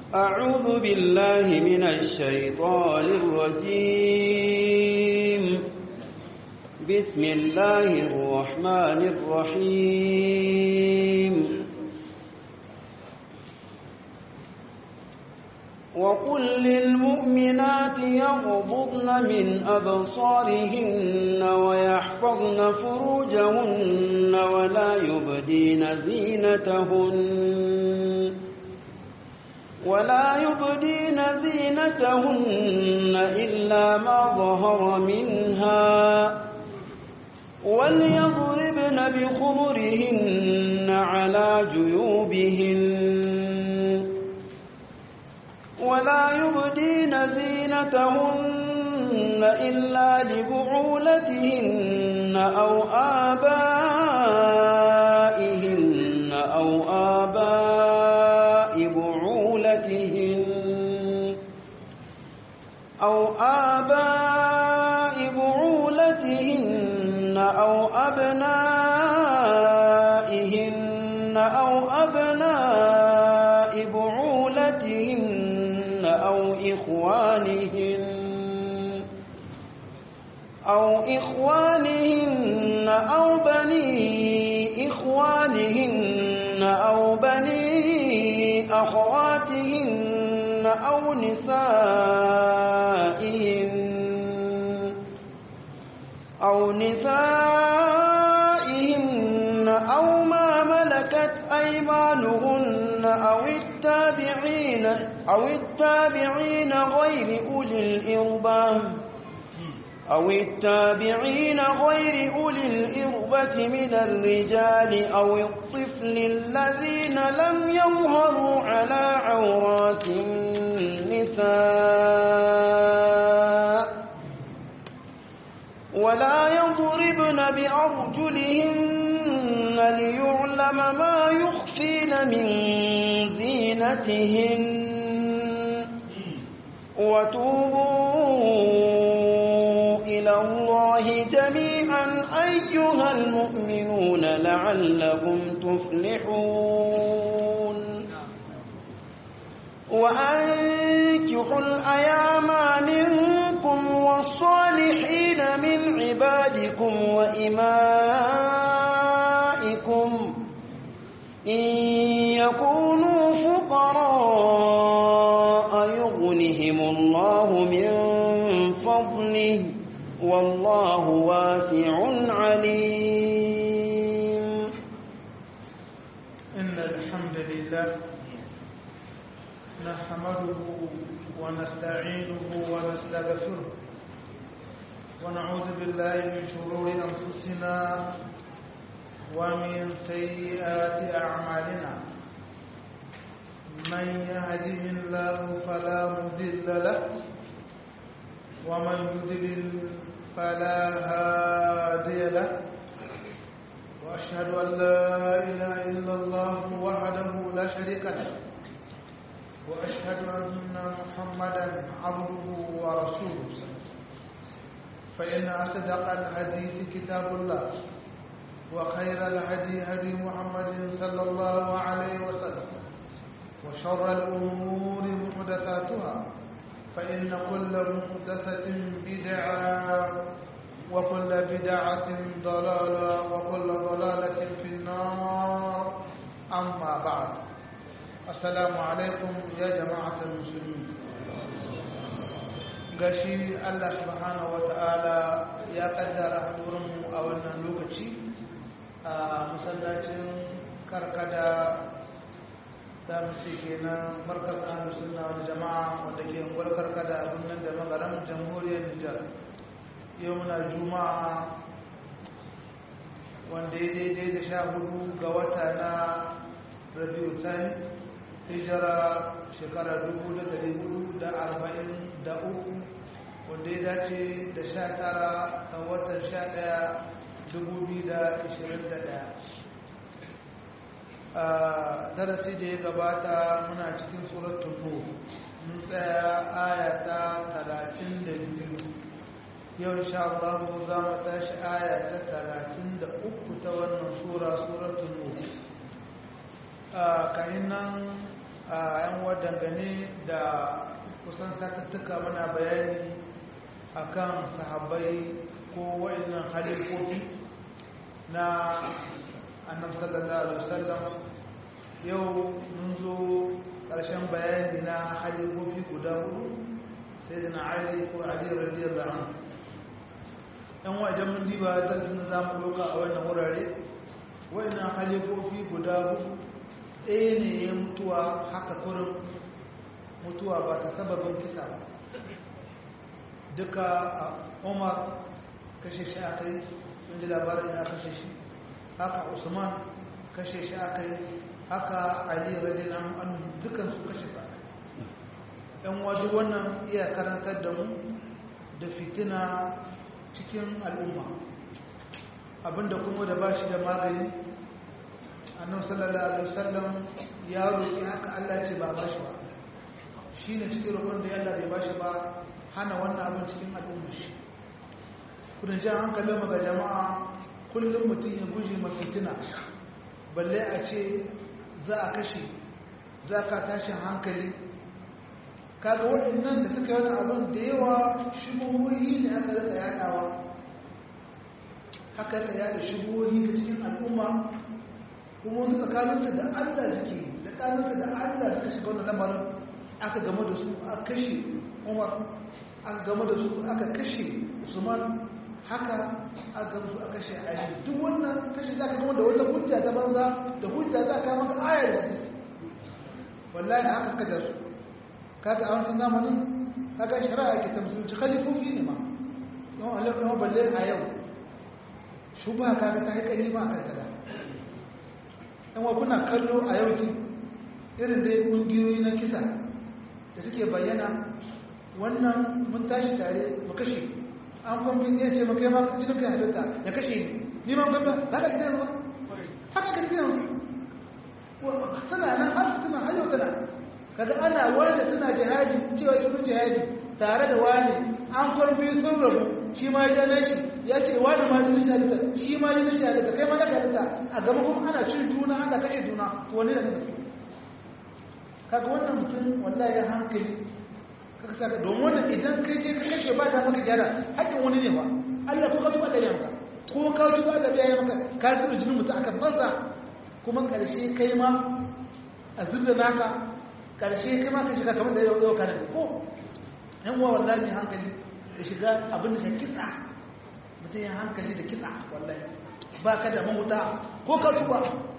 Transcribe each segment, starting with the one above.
أعوذ بالله من الشيطان الرجيم بسم الله الرحمن الرحيم وقل للمؤمنات يغضضن من أبصارهن ويحفظن فروجهن ولا يبدين زينتهن ولا يبدين زينتهن إلا ما ظهر منها وليضربن بخمرهن على جيوبهن ولا يبدين زينتهن إلا لبعولتهن أو آبائهن أو آباء بعولتهن أو آباء بعولتهن أو أبنائهن أو أبناء بعولتهن أو إخوانهن أو إخوانهن أو بني إخوانهن أو بني أخواتهن أو نسائهن أو نسائهن أو ما ملكت أيمانهن أو التابعين أو التابعين غير أولي الإربة أو التابعين غير أولي الإربة من الرجال أو الطفل الذين لم يظهروا على عورات النساء ولا يضربن بأرجلهن ليعلم ما يخفين من زينتهن وتوبوا إلى الله جميعا أيها المؤمنون لعلكم تفلحون وأنكحوا الأيام منكم والصالحين من عبادكم وإمائكم إن يكونوا فقراء يغنهم الله من فضله والله واسع عليم إن الحمد لله نحمده ونستعينه ونستغفره ونعوذ بالله من شرور أنفسنا ومن سيئات أعمالنا من يهده الله فلا مضل له ومن يضلل فلا هادي له وأشهد أن لا إله إلا الله وحده لا شريك له وأشهد أن محمدا عبده ورسوله فإن أصدق الحديث كتاب الله وخير الهدي هدي محمد صلى الله عليه وسلم وشر الأمور محدثاتها فإن كل محدثة بدعة وكل بدعة ضلالة وكل ضلالة في النار أما بعد السلام عليكم يا جماعة المسلمين gashi Allah subhanahu wata'ala ya kaddara hadurinmu a wannan lokaci a masallacin karkada za mu ce kenan markaz ahlus sunna wal jama'a wanda ke unguwar karkada a birnin da magaran jamhuriyar Nijar yau muna juma'a wanda ya daidai da sha hudu ga wata na rabiu thani hijira shekara dubu da dari hudu da arba'in da uku wanda ya dace da sha tara a watan sha daya dubu biyu da ishirin da daya a darasi da ya gabata muna cikin suratun nur mun tsaya aya ta talatin da biyu yau insha Allah za mu tashi aya ta talatin da uku ta wannan sura suratun nur a kayan nan a yan dangane da kusan satattuka mana bayani akan sahabbai ko wa'annan halifofi na annabi sallallahu alaihi wasallam yau mun zo ƙarshen bayani na halifofi guda hudu sai da na ali ko ali radiyallahu anhu yan wajen mun diba darasin da zamu doka a wannan wurare wa'annan halifofi guda hudu ɗaya ne ya mutuwa haka kurin mutuwa ba ta sababin kisa ba duka a umar kashe shi aka yi inda labarin ya kashe shi haka usman kashe shi aka yi haka ali radiyallahu anhu dukan su kashe sa yan wajen wannan iya karantar da mu da fitina cikin al'umma abinda kuma da bashi da magani annabi sallallahu alaihi wasallam ya roki haka Allah ce ba bashi ba shine cikin roƙon da Allah bai bashi ba hana wannan abin cikin al'umma shi kudin jan hankalin mu ga jama'a kullum mutum ya guje mafitina balle a ce za a kashe za ka tashin hankali kaga waɗannan da suka yi wani abin da yawa shubuhohi ne aka rika yaɗawa haka ka yaɗa shubuhohi ga cikin al'umma kuma wasu tsakaninsu da allah suke da tsakaninsu da allah suka shiga wani lamarin aka game da su aka kashe umar aka game da su aka kashe usman haka aka musu aka kashe ali duk wannan kashe za ka gama da wata hujja ta banza da hujja za ka maka ayar da hadisi wallahi haka kaja su kaga a wancan zamanin kaga shari'a ke ta musulunci khalifofi ne ma don Allah kuma balle a yau shubha kaga ta haikali ma akan kaza dan wa kuna kallo a yau ki irin dai kungiyoyi na kisa da suke bayyana wannan mun tashi tare mu kashe an kwamfin ya ce maka yamma jinin kai halitta ya kashe ni ni ma kwamfin ba ka gidan ba haka ka gidan suna nan har suna har yau tana kaga ana wanda suna jihadi cewa sun jihadi tare da wani an kwamfin sun rabu shi ma ya jana shi ya ce wani ma jinin shi halitta shi ma jinin shi halitta kai ma na halitta a gaba kuma ana cin juna ana kashe juna wani da kaga kaga wannan mutum wallahi ya hankali kaka saka domin wannan idan kai ce ka kashe ba ta maka gyara haƙƙin wani ne ba Allah ko ka tuba Allah ya maka ko ka tuba Allah ya maka ka zuba jinin mutum aka banza kuma ƙarshe kai ma a zubda naka ƙarshe kai ma ka shiga kamar da yau kana ne ko yan uwa wallahi mai hankali da shiga abin da shi kisa mutum ya hankali da kisa wallahi ba ka da mahuta ko ka tuba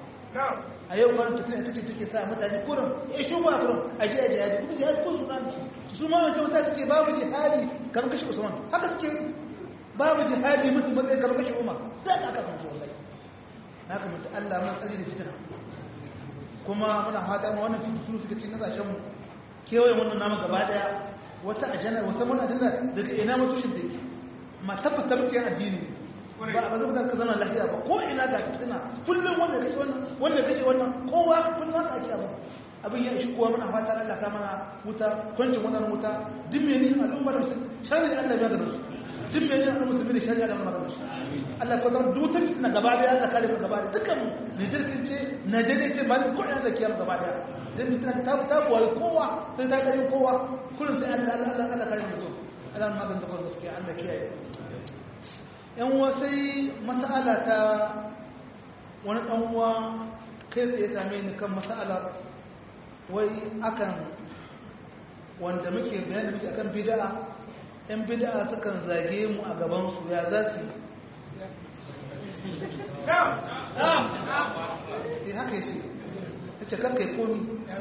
a yau kwanan tafiya ta ce take sa mutane kurin ya shi ba kurin a ji a jihadi kuma jihadi ko su nan su ma wancan mutane suke babu jihadi kamar kashe usman haka suke babu jihadi mutum matsayi kamar kashe umar za ka aka kansu wallahi haka mutu allah mun tsari da fitina kuma muna fata ma wannan fitinu suka ci kasashen mu kewaye wannan namu gaba daya wata ajanda wata mun ajanda daga ina mutushin take ma tabbata muke addini ba ba zai ka zama lafiya ba ko ina ga fitina kullum wanda kace wannan wanda kace wannan kowa kullum haka ake abu abin ya ishi kowa muna fatan Allah ka mana wuta kwancin wannan wuta duk me ne al'ummar su shari Allah ya gaba su duk me ne al'ummar musulmi da shari Allah ya gaba su Allah ko zan dutar fitina gaba da Allah kare mu gaba da dukkan mu Nijar ce Najeriya ce ba ko ina da kiyar gaba da dan fitina ta ta buwai kowa sai ta kare kowa kullum sai Allah Allah Allah kare mu Allah magana da gaskiya Allah kiyaye yan wasai mas'ala ta wani ɗanwa kai tsaye same ni kan mas'alar wai akan wanda muke bayani muke akan bida'a yan bida'a sukan zage mu a gabansu ya za su yi haka yi ta ce karkai komi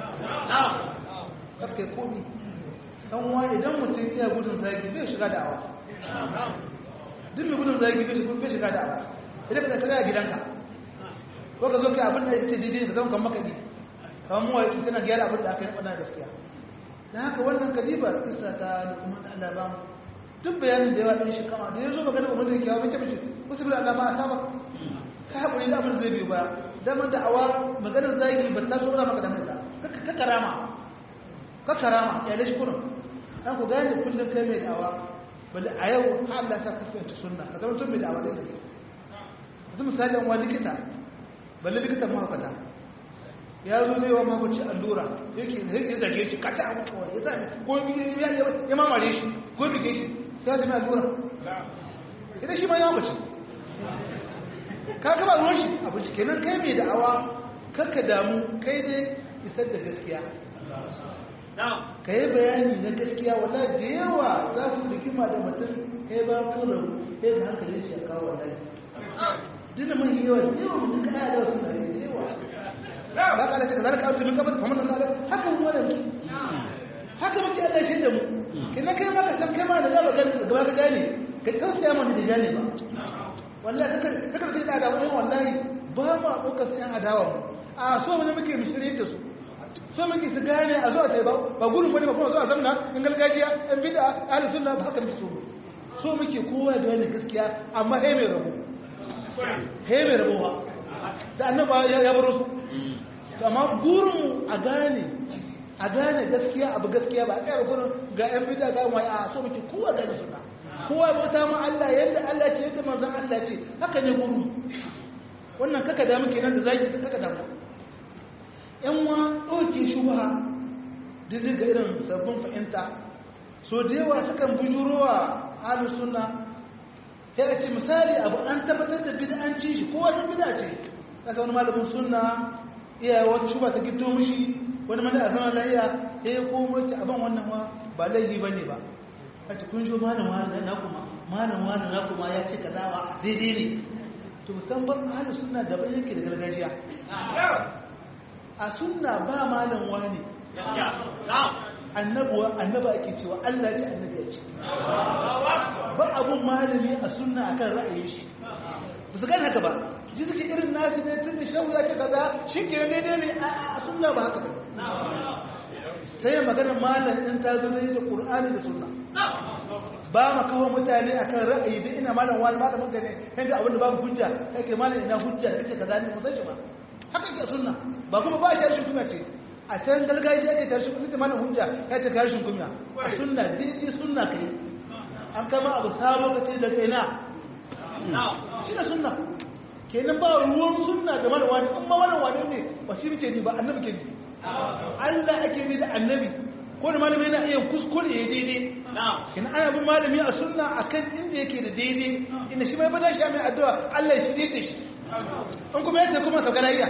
karkai komi ɗan wani idan mutum iya gudun zagi bai shiga da'awa duk mai gudun zagi bai shiga da abu idan ka tsaya gidanka ko ka zo ka abin da ya ce daidai ka zama kan makaɗi kamar mu waki tana gyara abin da aka yi faɗa gaskiya don haka wannan kadiba kisa ta kuma da Allah ba mu duk bayanin da yawa ɗin shi kama da ya zo magana umar da ya kyawa mace mace wasu bi Allah ma a saba ka haƙuri da abin zai biyu ba damar da awa maganar zagi ba ta so maka damar da ka karama ka karama ya lashi kurin an ku gane kullum kai mai da'awa bali a yau ha Allah ya saka fahimta sunna ka zama tun mai da'awa da kake yanzu misali an wani likita balle likitan mahaukata ya zo zai wa mamaci allura yake zai zage shi kata abu kawai ya sami ko ya mamare shi ko bige shi sai ya zama allura idan shi ma ya mamaci ka gaba ruwan shi abu shi kenan kai mai da'awa kakka damu kai dai isar da gaskiya ka yi bayani na gaskiya wala da yawa za su rikima da mutum ya ba kurin ya ga hankali shi a kawo wallahi duk mai yawa da yawa mutum ka da wasu na da yawa ba ka da ta kazar ka auto min kafa kamar nan haka mu wannan ki haka muke Allah shi da mu kina kai ma ka san kai ma da za ka gani gaba ka gane ka tausaya mana da gane ba wallahi kaka kaka sai da wani wallahi ba ma ɗaukar sai adawa mu a so mu ne muke mishire da su so muke su gane a zuwa tai ba ba gurin bane ba kuma zuwa zamna in gargajiya in bid'a ahli sunna ba haka muke so so muke kowa da wani gaskiya amma he mai rabo he mai rabo ba da annaba ya baro su amma gurin mu a gane a gane gaskiya abu gaskiya ba a tsaya gurin ga yan bid'a ga wani a so muke kowa gane sunna kowa bauta ma Allah yadda Allah ce yadda manzon Allah ce haka ne gurin wannan kaka damu kenan da zaki kaka damu yan wa ɗauke shubha dindin ga irin sabbin fahimta so da yawa sukan bujurowa ahlu sunna sai a ce misali abu an tabbatar da bid'anci shi ko wata bid'a ce kaga wani malamin sunna iya wata shubha ta giddo mishi wani mana azama lahiya ya yi komo ce abin wannan ma ba laifi bane ba a ce kun shi malam wani na kuma malam wani na kuma ya ce kaza ba daidai ne to musamman ahlu sunna daban yake da gargajiya a sunna ba malam wani annabuwa annaba ake cewa Allah ce annabi ya ce ba abun malami a sunna akan ra'ayin shi ba su gane haka ba ji suke irin nasu ne tun da shawu ya ce kaza shi ke daidai ne a sunna ba haka ba sai ya magana malam in ta zo da Qur'ani da sunna ba ma kawo mutane akan ra'ayi da ina malam wani malamin ka ne yanda abin da babu hujja kake malam ina hujja da kace kaza ne mu san shi ba haka ke sunna ba kuma ba shi kuma ce a can gargajiya ke tashi kuma mana hujja ya ce karshen kunya a sunna daidai sunna kai an kama abu sabo ka ce da kai na shi da sunna kenan ba ruwan sunna da mana wani amma mana wani ne ba shi ce ni ba annabi ke ni Allah ake ni da annabi ko da malami yana iya kuskure ya daidai kenan ana bin malami a sunna akan inda yake da daidai inda shi mai bada shi mai addu'a Allah ya shirye da shi in kuma yadda kuma sauka lafiya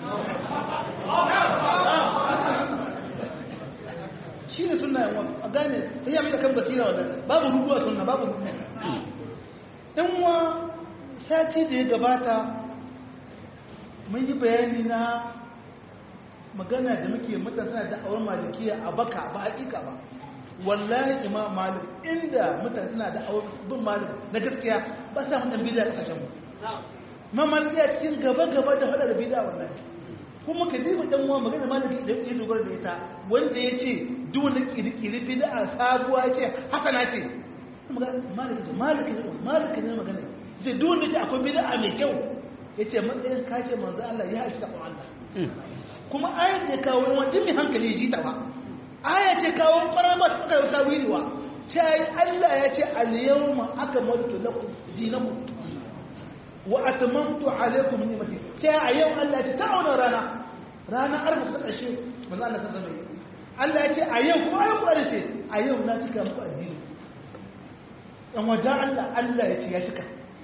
shi ne suna yawon a gane ta yi amina kan basira wadda babu rubu a suna babu rubu in wa sati da ya gabata mun yi bayani na magana da muke matasa da awar malikiya a baka ba hakika ba wallahi imam malik inda mutane suna da awar bin malik na gaskiya ba sa mutan bida a kasashen mu imam malik ya cikin gaba-gaba da faɗa da bida wallahi kuma ka diba dan uwa magana maliki da ya dogara da ita wanda ya ce duk wanda kirkiri bid'a sabuwa ya ce haka na ce maliki ce maliki ne maliki ne magana ce duk wanda ce akwai bid'a mai kyau ya ce matsayin ka ce manzo Allah ya halitta ta Allah kuma ayat ce kawo wani mai hankali ya ji ta ba aya ce kawo kwarar ba ta kai ta wiliwa ce Allah ya ce al-yawma akmaltu lakum dinakum wa atmamtu alaykum ni'mati ce a yau Allah ya ce ta auna rana rana arba ta kashe manzo Allah ta zama Allah ya ce a yau kuma ayu Qur'ani ce a yau na cika muku addini dan wajen Allah Allah ya ce ya cika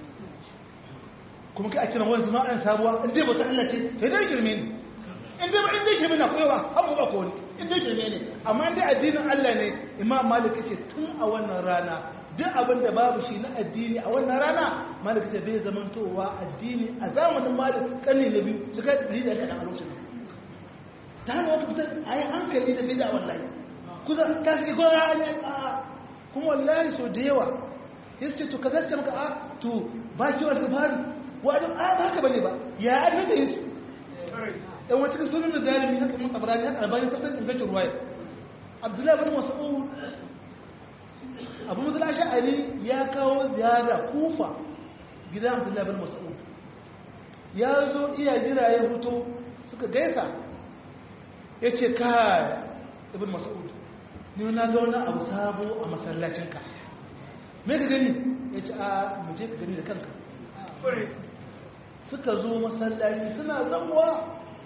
kuma kai a cikin wani zama an sabuwa in dai bata Allah ce sai dai shirme ne in dai in dai shirme na koyawa abu ba ko ne in dai shirme ne amma in dai addinin Allah ne Imam Malik ce tun a wannan rana duk abin da babu shi na addini a wannan rana malik ta bai zamantowa addini a zamanin malik kanni na biyu suka yi da kaɗan a lokacin ta hanyar wata fitar a yi hankali da bida wallahi kusa ta suke gwara a kuma wallahi so da yawa ya ce to ka zarce maka a to ba ki wasu fari wadda a ba haka bane ba ya an naka yi su ɗan wata cikin sunan da dalimi haka mun tabarani haka albanin tattalin ingancin ruwaya abdullahi bin mas'ud abu musul ash'ari ya kawo ziyara kufa gidan abdullahi bin mas'ud ya zo iya jira ya fito suka gaisa ya ce kai ibn mas'ud ni na ga wani abu sabo a masallacinka me ka gani ya ce a muje ka gani da kanka suka zo masallaci suna zamuwa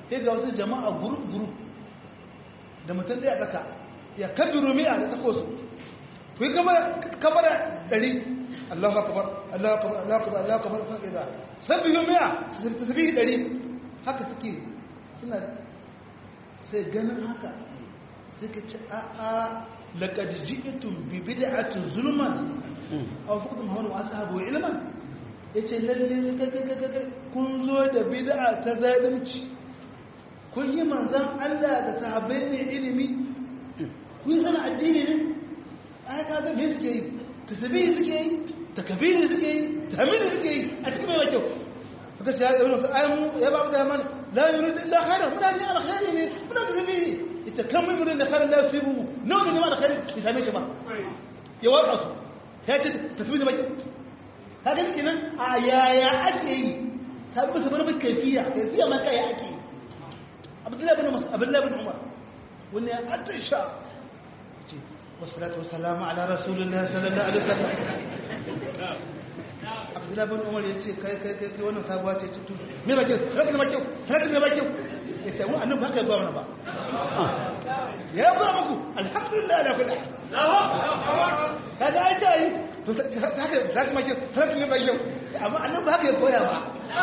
sai ga wasu jama'a gurup gurup da mutum ɗaya tsaka ya kabiru mi'a da tsako su ku yi kabara ɗari Allah akabar Allah akabar Allah akabar Allah akabar sun ƙiga sabbi yi mi'a su tafi ɗari haka suke suna sai ganin haka sai ka ce a'a laƙad ji'itun bi bid'atin zulman aw faqad muhammadu wa ashabu ilman yace lalle gaggagaggaga kun zo da bid'a ta zalunci kun yi manzon Allah da sahabbai ne ilimi kun yi sana addini ne ai ka ga me suke yi tasbihi suke yi takbiri suke yi tahmidi suke yi a cikin mai kyau suka ce ya yi wasu ayyamu ya ba mu da man la yuridu illa khairan muna ne alkhairi ne muna da tasbihi ita kan mai murin da khairan la yusibu nawa ne ma alkhairi ki same shi ba ya watsa su ya ce tasbihi baki kaga kenan a yaya ake yi sabbi su barbar kaifiya kaifiya ma kai ake yi abdullahi bin mas abdullahi bin umar wani ya atisha ce wassalatu wassalamu ala rasulillahi sallallahu alaihi wasallam abdullahi bin umar ya ce kai kai kai kai wannan sabuwa ce tutu me ba kyau sai ne ba kyau sai ne ba kyau ya ce mu annabi haka ba mana ba ya ba muku alhamdulillah ala kulli kaga ai tayi to haka zaka ma kyau sai ne ba kyau amma annabi haka ya koya ba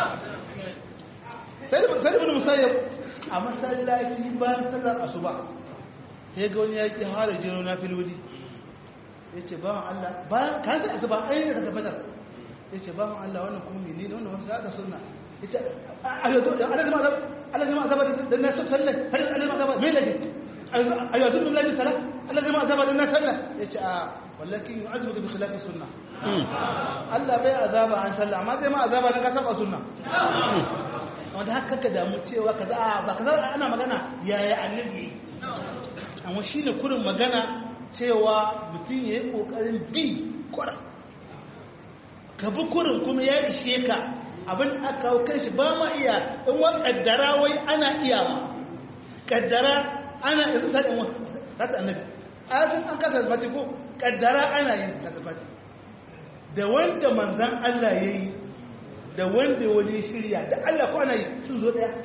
sai da sai da musayyab a masallaci bayan sallar asuba sai ga wani yaki har jiro na filoli yace ba Allah bayan kan sai asuba ai ne ka tabbatar yace ba Allah wannan kuma menene wannan wasu da sunna yace ayo to Allah zama azaba Allah zama azaba dan na sallah har Allah zama azaba me lake ayo to billahi sala Allah zama azaba dan na sallah yace a wallakin yu'azibu bi khilafi sunna Allah bai azaba an sallah amma zai ma azaba dan ka saba sunna wanda haka ka damu cewa kaza a ba kaza ana magana yaya annabi amma shine kurin magana cewa mutum yayi kokarin bi kura ka bi kurin kuma ya ishe ka abin aka kawo kanshi ba ma iya in wa kaddara wai ana iya ba kaddara ana yanzu sai in wata annabi ayatin an kasa zafati ko kaddara ana yin kasafati da wanda manzan Allah ya yi da wanda wani shirya da Allah ko ana yi sun zo daya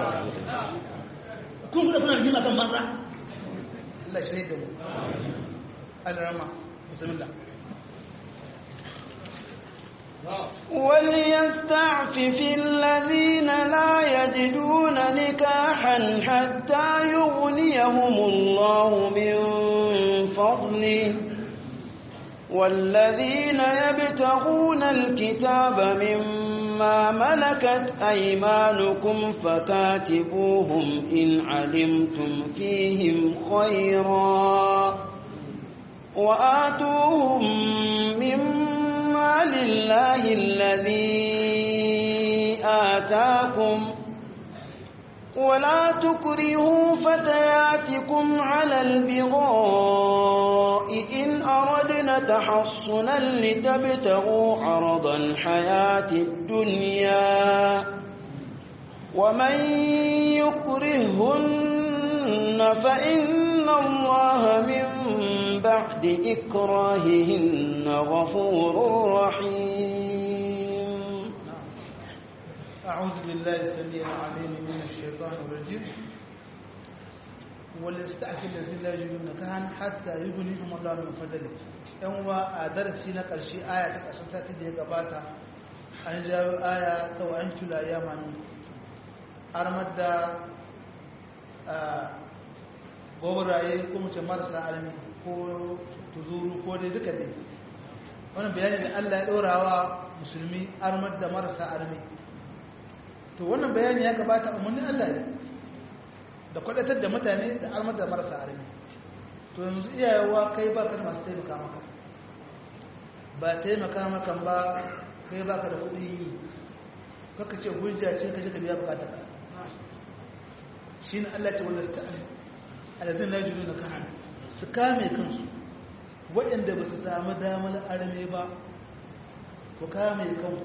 kun kuna kuna rigima kan manza Allah shirya da mu Allah rama bismillah وليستعفف الذين لا يجدون نكاحا حتى يغنيهم الله من فضله والذين يبتغون الكتاب مما ملكت أيمانكم فكاتبوهم إن علمتم فيهم خيرا وآتوهم مما لله الذي آتاكم ولا تكرهوا فتياتكم على البغاء إن أردنا تحصنا لتبتغوا عرض الحياة الدنيا ومن يكرهن فإن الله من بعد إكراههن غفور رحيم أعوذ بالله السميع العليم من الشيطان الرجيم وليستعفي الذين لا يجدون نكاحا حتى يغنيهم الله من فضله yan wa a darasi na ƙarshe aya ta ƙasar sati da ya gabata an jawo aya ta wa an tula ya manu armar da gobaraye ko mace marasa armi ko tuzuru ko dai duka dai wannan bayani da Allah ya ɗora wa musulmi armar da marasa armi to wannan bayani ya gabata umarnin Allah ne da kwadatar da mutane da armar da marasa armi to yanzu iyayewa kai ba ka da masu taimaka maka ba taimaka maka ba kai ba ka da kuɗi yi kaka ce hujja ce ka ka biya bukatar ka shi ne Allah ce wanda su ta'afi alazin na jiru na kahan su kame kansu waɗanda ba su samu damar arme ba ku kame kanku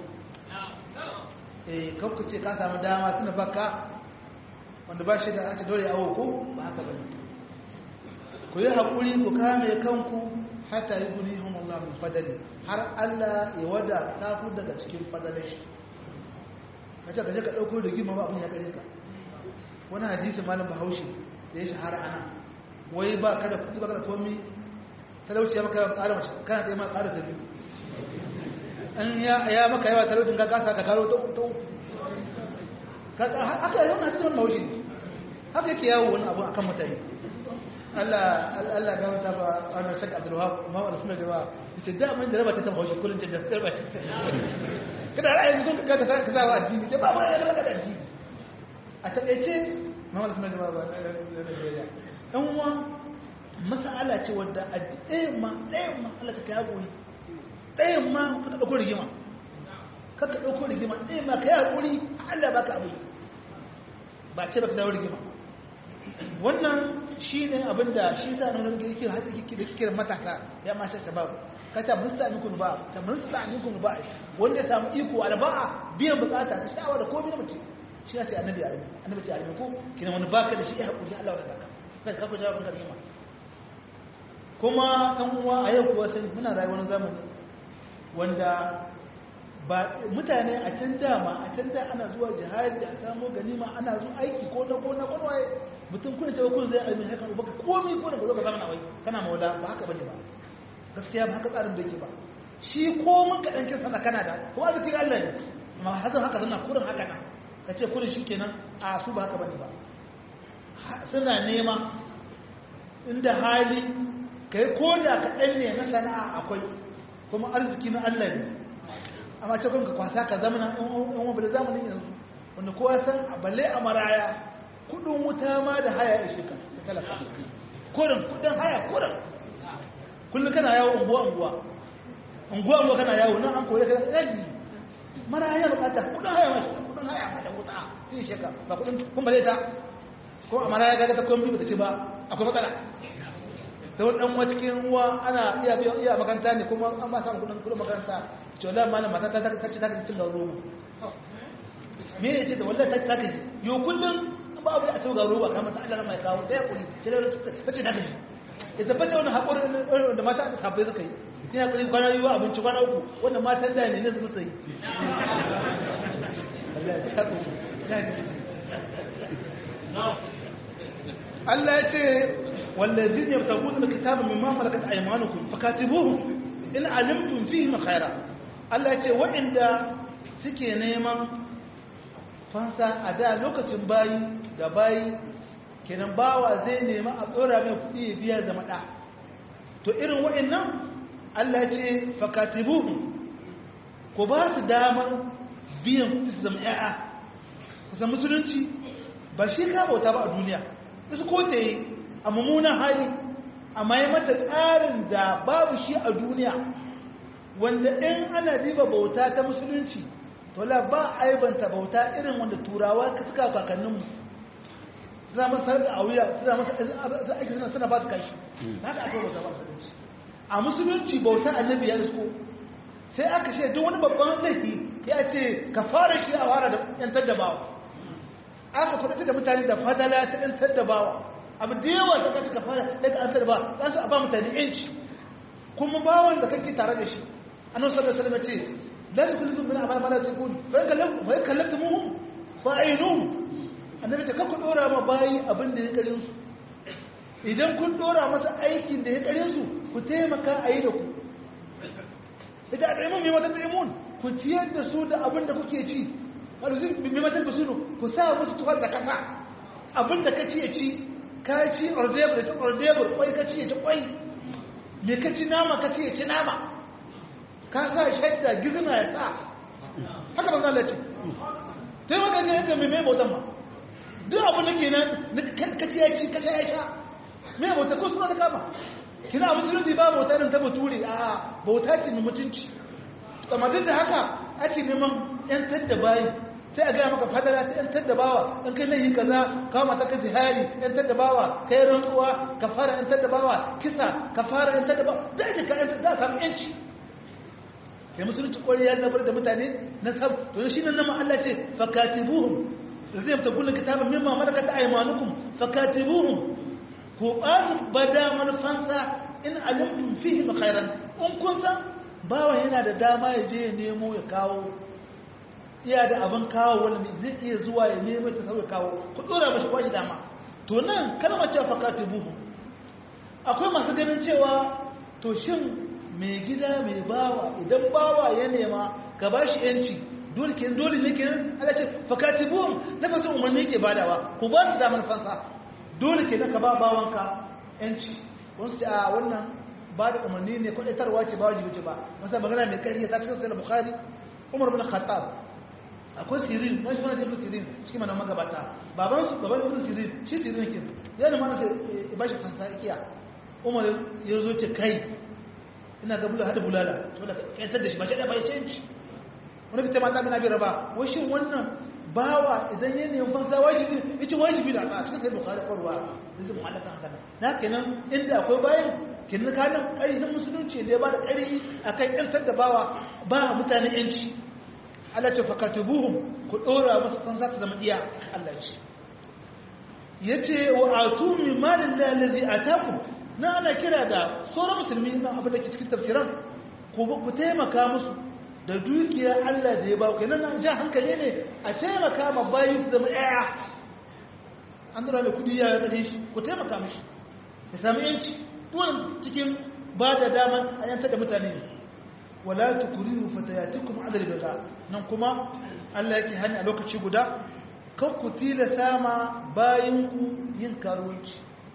eh kanku ce ka samu dama tuna baka wanda ba shi da ake dole awo ko ba haka ba ku yi haƙuri ku kame kanku hata yi guni hun Allah min fadali har Allah ya wada ta ku daga cikin fadalin shi kace kaje ka dauko rigima ba abin ya kare ka wani hadisi malam bahaushe da ya shahara ana wai ba kada kudi ba kada komi talauci ya maka yawan ƙara mace kana tsaye ma ƙara ta biyu an ya maka yawa talaucin ka kasa ka karo ta uku haka yi wani hadisi wani bahaushe ne haka yake yawo wani abu akan mutane Allah Allah ga wata ba wannan shak Abdul Wahab ma wala sunna jama'a yace da mun da raba ta tauhidi kullun ta da raba ta kada ra'ayin kun ka ka ka zawa addini ce ba ba ya raba da addini a takeice ma wala sunna jama'a ba dan uwa mas'ala ce wanda ɗayan ma ɗayan ma Allah ta kai hakuri ɗayan ma ka dauko rigima ka ka dauko rigima ɗayan ma kai hakuri Allah baka abu ba ce baka dawo rigima wannan shi ne abinda shi sa nan zargi yake haɗe da kiran matasa ya masha shabab ka ta musta amikun ba ta musta amikun ba wanda ya samu iko alba'a biyan bukata ta sha'awa da komai na mutum shi ya ce annabi arabi annabi ce arabi ko kina wani baka da shi ya haƙuri Allah da kaka kai ka ku jawabin kalma kuma ɗan uwa a yau kuwa sai muna rayuwar zamani wanda ba mutane a can dama a can da ana zuwa jihadi a samu ganima ana zuwa aiki ko na ko na kwarwaye mutum kuna cewa kun zai almin haka baka komai ko da ba zo ka zama wai kana maula ba haka bane ba gaskiya ba haka tsarin da yake ba shi ko mun ka dan kinsa kana da ko arziki Allah ne amma hazan haka suna kurin haka nan ka ce kurin shikenan a su ba haka bane ba suna nema inda hali kai ko da ka dan ne na sana'a akwai kuma arziki na Allah ne amma ce kun ka kwasa ka zamana in wani zamanin yanzu wanda kowa san balle a maraya kudin wuta ma da haya ishe ka ta talaka kurin kudin haya kurin kullum kana yawo unguwa unguwa unguwa unguwa kana yawo nan an koyi kana ɗari maraya bukata kudin haya mashi kudin haya ma da wuta sai ishe ka ba kudin kun bale ta ko a maraya ga ta komai ba ta ce ba akwai matsala ta wani ɗan cikin uwa ana iya biyan iya makaranta ne kuma an ba samun kudin kudin makaranta ce wallah malam mata ta ta ce ta ce cin gauro me ya ce da wallah ta ta ce yo kullum ba abu a sau gauro ba kama ta Allah mai kawo ta yakuri ce da ta ce ta ce ya tabbata wani haƙuri da mata da sabai suka yi ni haƙuri kwana yi wa abinci kwana uku wanda matan da ne ne su sai Allah ya ce والذين يبتغون الكتاب مما ملكت ايمانكم فكاتبوهم in alimtum fihim khaira Allah ya ce waɗanda suke neman fansa a da lokacin bayi da bayi kenan bawa zai nema a tsora mai kuɗi ya biya zama ɗa to irin waɗannan Allah ya ce fakatibuhum ku ba su damar biyan kuɗi su zama ƴaƴa kusan musulunci ba shi ka bauta ba a duniya su ko ta yi a mummunan hali amma ya mata tsarin da babu shi a duniya wanda in ana diba bauta ta musulunci to la ba aibanta bauta irin wanda turawa ka suka kakanninmu suna masa sarga a wuya suna masa aiki suna suna ba su kashi haka aka bauta ba musulunci a musulunci bauta annabi ya isko sai aka ce duk wani babban laifi ya ce ka fara shi a fara da yantar da bawa aka kudata da mutane da fadala ta yantar da bawa abu da yawa da kaci ka fara daga an sarba za su a ba mutane yanci kuma bawan da kake tare da shi annabi sallallahu alaihi wasallam ce la tukullu min amal mala tukun fa kallam fa kallamtumuhum fa ainum annabi ta kakku dora ma bayi abin da ya kare su idan kun dora masa aikin da ya kare su ku taimaka a yi da ku ita a ɗaimun mai matan ɗaimun ku ciyar da su da abin da kuke ci wanda su mai matan da su ku sa musu tuhar da kasa abin da ka ci ya ci ka ci ordebur ya ci ordebur kwai ka ci ya ci kwai me ka ci nama ka ci ya ci nama ka sa shadda gizina ya sa haka ban zala ce ta yi wakilin yadda mai mai bautan ma duk abin da ke nan ka ci ya ci ka sha ya sha mai bauta ko suna da kama kina musulunci ba bauta irin ta bature a bauta ce mai mutunci amma duk da haka ake neman yantar da bayi sai a gaya maka fadara ta yantar da bawa in kai laihi kaza kawo mata ka zihari yantar da bawa kai rantsuwa ka fara yantar da bawa kisa ka fara yantar da bawa da ake ka yantar da samu yanci kai musulunci kwari ya zabar da mutane na sab to shi nan nama Allah ce fakatibuhum zai ta kullun kitabun mimma malakat aymanukum fakatibuhum ko ba bada manufansa in alimtum fihi khairan in kun san bawa yana da dama ya je ya nemo ya kawo iya da abin kawo wani zai iya zuwa ya nemi ta sauya kawo ku dora mashi kwashi dama to nan kalmar cewa fakati buhu akwai masu ganin cewa to shin mai gida mai bawa idan bawa ya nema ka ba shi yanci dole ke dole ne ke ala ce fakati buhu na fasa umarni ke badawa ku ba su damar fansa dole ke ka ba bawanka yanci wasu ce a wannan ba da umarni ne kwaɗaitarwa ce ba wajibi ce ba masa magana mai ƙarfi ta cikin sai bukhari umar bin khattab akwai sirin wani shi mana ibn sirin shi mana magabata baban su baban ibn sirin shi sirin kin ya ne mana sai ba shi fansa ikiya umar ya zo ce kai ina ga bula hada bulala to da kantar da shi ba shi da bai canci wani kace mata kana bira ba wai shin wannan bawa idan ya nemi fansa wajibi yace wajibi da a cikin sai bukhari korwa zai mu allaka haka na kenan inda akwai bayan kenan kanin ƙarfin musulunci da ya ba da ƙarfi akan yantar da bawa ba mutane yanci Allah ce fakatubuhum ku dora musu kan za ta zama iya Allah ce yace wa atumi malin la allazi atakum na ana kira da sauran musulmi na abin da ke cikin tafsiran ku ku taimaka musu da dukiyar Allah da ya ba ku nan jan hankali ne a taimaka ma bayi su zama iya an dora mai kudi ya gare shi ku taimaka mishi ya sami yanci dole cikin ba da dama a yantar da mutane ne wala tukrihu fatayatikum ala albagha nan kuma Allah yake hani a lokaci guda kan ku tilasa ma bayin ku yin karuwanci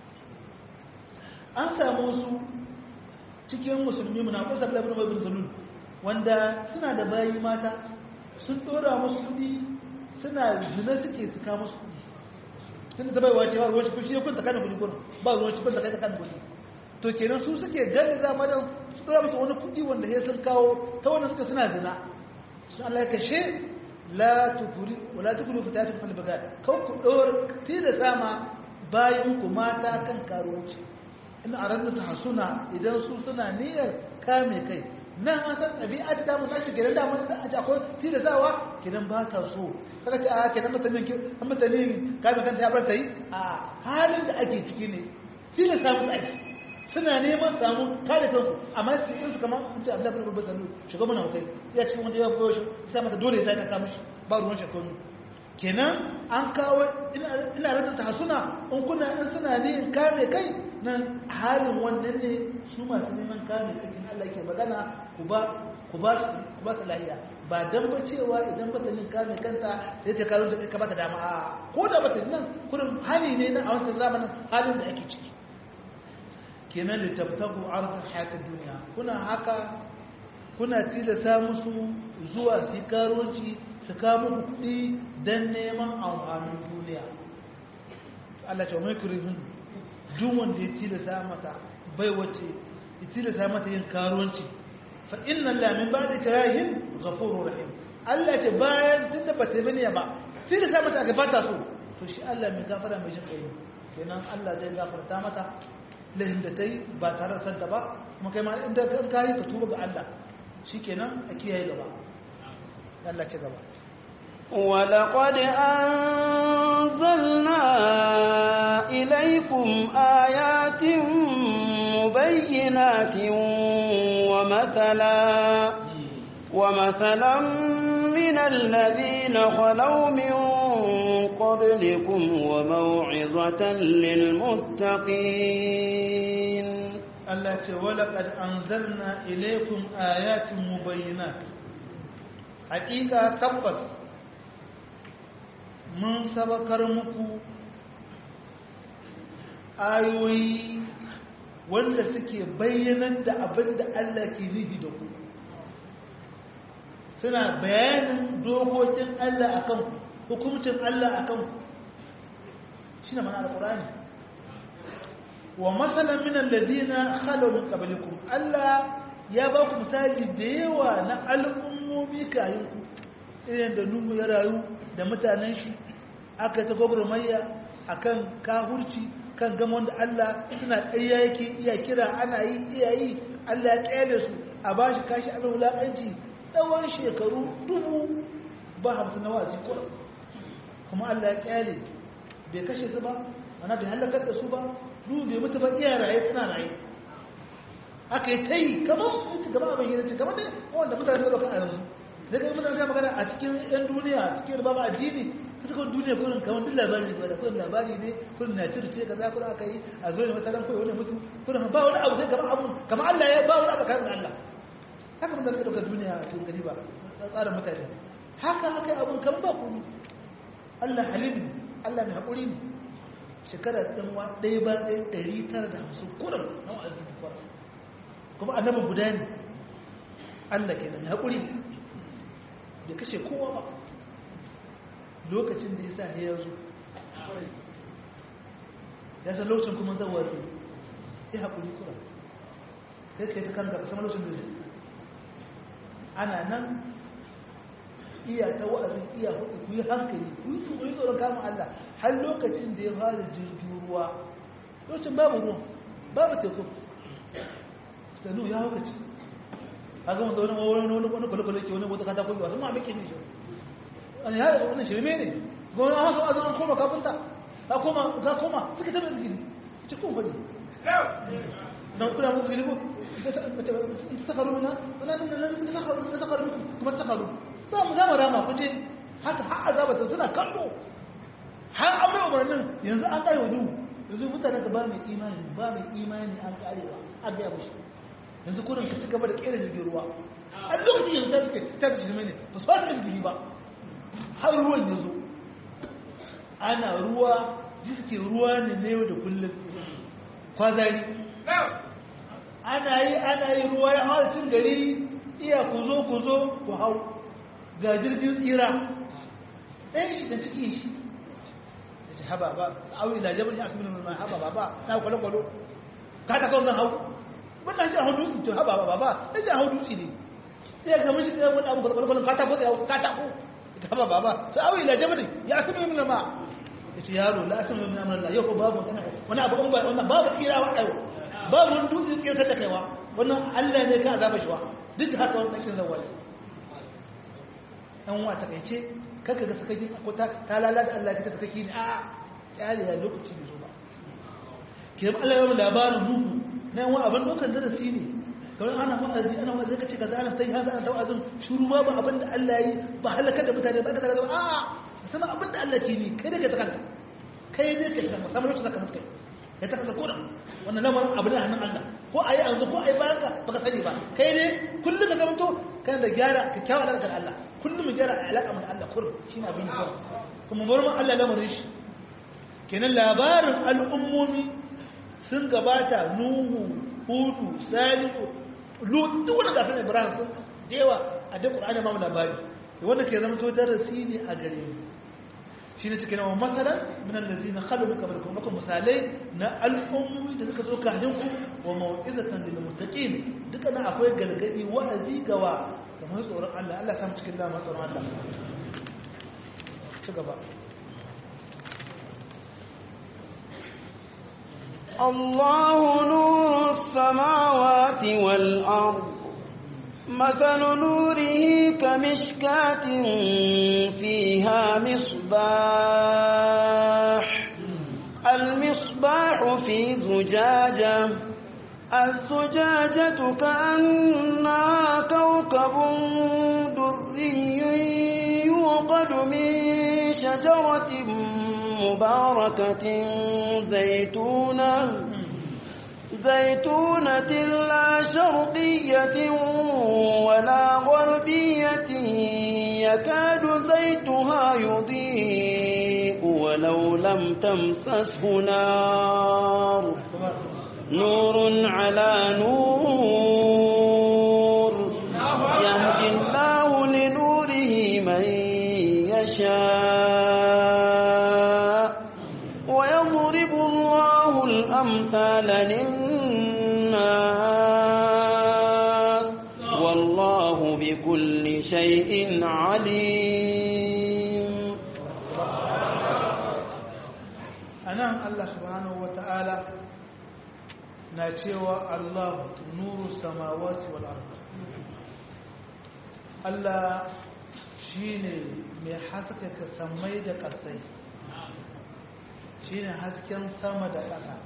an samu su cikin musulmi munafiqai sallallahu alaihi wasallam wanda suna da bayi mata sun dora musu kudi suna zina suke su ka musu kudi sun ta baiwa ce ba ruwan shi ya kunta kana kudi gurin ba ruwan shi kunta kai kana kudi to kenan su suke gani zama da su dora musu wani kudi wanda ya sun kawo ta wanda suka suna zina sun Allah ya kashe la tukuri wala tukuri fitatu fil bagad kan ku dor tila sama bayin ku mata kan karuwanci in arannu ta hasuna idan su suna niyyar kame kai nan an san ɗabi'a ta damu ta shiga da mun da akwai tilasawa kidan ba ta so kaga ta a kidan mutanen ki mutanen kame kanta ya bar ta yi a halin da ake ciki ne tilasa musu aiki suna neman samu kare kansu amma su yi su kamar sun ce abdullahi bin babban sallu shiga mana hukai ya cikin wanda ya goyo shi sai mata dole ya ta kama shi ba ruwan shekaru kenan an kawo ina rasa ta suna in kuna in suna ne kame kai nan halin wannan ne su masu neman kame kai kin Allah ke magana ku ba ku ba su ku ba su lahiya ba dan ba cewa idan ba ta nin kame kanta sai ta karo ta ka ba ta dama a ko da ba ta nan kurin hali ne na a wancan zamanin halin da ake ciki kenan da tabtabu arzin hayatun duniya kuna haka kuna tilasa musu zuwa su karoci su kama kuɗi don neman amfanin duniya Allah ce mai kurizun duk wanda ya tilasa mata bai wace ya tilasa mata yin karuwanci fa inna lamin ba da kirahin ghafurur rahim Allah ce bayan tun da bata bane ba tilasa mata aka bata so to shi Allah mai gafara mai jin kai kenan Allah zai gafarta mata lahin da ta yi ba tare da santa ba kuma kai ma inda kan kayi ka tuba ga Allah shi kenan a kiyaye gaba Allah ci gaba ولقد أنزلنا إليكم آيات مبينات ومثلا ومثلا من الذين خلوا من قبلكم وموعظة للمتقين Allah ce walaƙad anzalna ilaikum ayatin mubayyinat hakika tabbas mun sabakar muku ayoyi wanda suke bayyanar da abin da Allah ke nufi da ku suna bayanin dokokin Allah akan ku hukumcin Allah akan ku shine mana alqur'ani wa masalan min alladhina khalu min qablikum Allah ya ba ku misali da yawa na al'ummomi kayan ku irin da Nuhu ya rayu da mutanen shi aka ta gwagwarmayya akan kahurci kan gama wanda Allah suna ɗaya yake iya kira ana yi iya yi Allah ya tsaye su a ba shi kashi abin wulaƙanci tsawon shekaru dubu ba hamsin na wazi kuma Allah ya ƙyale bai kashe su ba mana bai halakar da su ba duhu bai mutu ba iya raye suna raye aka yi ta yi kamar ita gaba abin yi kamar dai wanda mutane da kan yanzu da ga mutane magana a cikin yan duniya cikin babu addini ta cikin duniya kurin kamar duk labari ne da kurin labari ne kurin na cire ce kaza kurin aka yi a zo ne wata ran koyi wani mutu kurin ba wani abu sai kamar abu kamar Allah ya ba wani abu kamar Allah haka mun da suka dauka duniya a cikin gari ba tsarin mutane haka haka abun kamar ba komai Allah halim Allah mai haƙuri ne shekara ɗan wa ɗaya ba ɗaya ɗari tara da hamsin kurin na wa'azin kwara kuma annabin guda ne Allah ke mai haƙuri bai kashe kowa ba lokacin da ya sa ya zo ya san lokacin kuma zan wato ya haƙuri kura sai ka yi ta kanka ka sama lokacin da zai ana nan iya ta wa'azin iya hudu ku yi hankali ku yi tsoron kama Allah har lokacin da ya fara jirgin ruwa lokacin babu ruwan babu teku sanu ya haukaci a ga wanda wani wani wani wani kwale-kwale ke wani wata katako yi wasu ma'amake ne shi wani ya wani shirme ne ga wani hausa wa'azin an koma kafinta ka koma ka koma suka taɓa zikiri ce kun faɗi na kuna mutu zikiri ko ta sakaru na wani na sakaru kuma ta sakaru za mu zama rama kuje haka har azabata suna kallo har an bai umarnin yanzu an kare wa duhu yanzu mutane ka ba mai imani ba mai imani an karewa an gaya mushi yanzu kurin ka ci gaba da kera jirgin ruwa a lokacin yanzu ta suke ta da shirme ne ba su fara jirgin ba har ruwan ya zo ana ruwa jiske ruwa ne na yau da kullum kwazari ana yi ana yi ruwa ya hau cin gari iya ku zo ku zo ku hau ga jirgin tsira ɗan shi da cikin shi da ce haba ba auri da jabin ya kuma mai haba ba ba na kwale-kwalo ka ta kawo zan hau wannan shi a hau dutse to haba ba ba na shi a hau dutse ne sai ga mashi da wani abu kwale-kwalon ka ta ko tsaye ka ta ko ita haba ba ba sai auri da jabin ya kuma mai ma ya ce yaro la asin mai namar yau ko babu wani abu in ba wannan babu tsira wa ɗaya babu wani dutse tsira ta kaiwa wannan allah ne ka azaba shi wa duk da haka wani ɗakin zawali ɗan wa takaice kaka ga sakaki ko ta ta lalata Allah ta sakaki ne a kyale ya lokaci ne zo ba ke ba Allah ya labarin duhu na yan abin dokan darasi ne kawai ana wa'azi ana wa'azi kace kaza ana tai haza ana tawazin shuru ba ba abin da Allah yi ba halaka da mutane ba kaza kaza a sama abin da Allah ke ni kai da kai ta kanka kai dai kai ta kamar lokacin zaka mutu kai ta kanka ko wannan lamarin abin da hannun Allah ko ayi an ko ayi bayanka baka sani ba kai dai kullum da ka mutu kana da gyara kyakkyawa da Allah kullum mu gyara alaƙa mu da Allah kurum shi na bin kurum kuma bar mu Allah lamarin shi kenan labarin al'ummomi sun gabata nuhu hudu salihu lut duk wani gasar ibrahim sun jewa a duk qur'ani ma mu labari wanda ke zama to darasi ne a gare mu shi ne cikin wa masalan min allazina khalu kamar kuma kuma misalai na al'ummomi da suka zo kafin ku wa mau'izatan lil muttaqin duka na akwai gargadi wa'azi gawa kamar tsoron Allah Allah samu cikin dama tsoron Allah ci gaba الله نور السماوات والأرض مثل نوره كمشكاة فيها مصباح المصباح في زجاجة الزجاجة كأنها كوكب دري يوقد من شجرة مباركة زيتونة زيتونة لا شرقية ولا غربية يكاد زيتها يضيء ولو لم تمسسه نار نور على نور يهدي الله لنوره من يشاء ويضرب الله الأمثال للناس والله بكل شيء عليم أنا الله سبحانه وتعالى na cewa Allah nuru samawati wal ard Allah shine mai haskaka samai da ƙasai shine hasken sama da ƙasa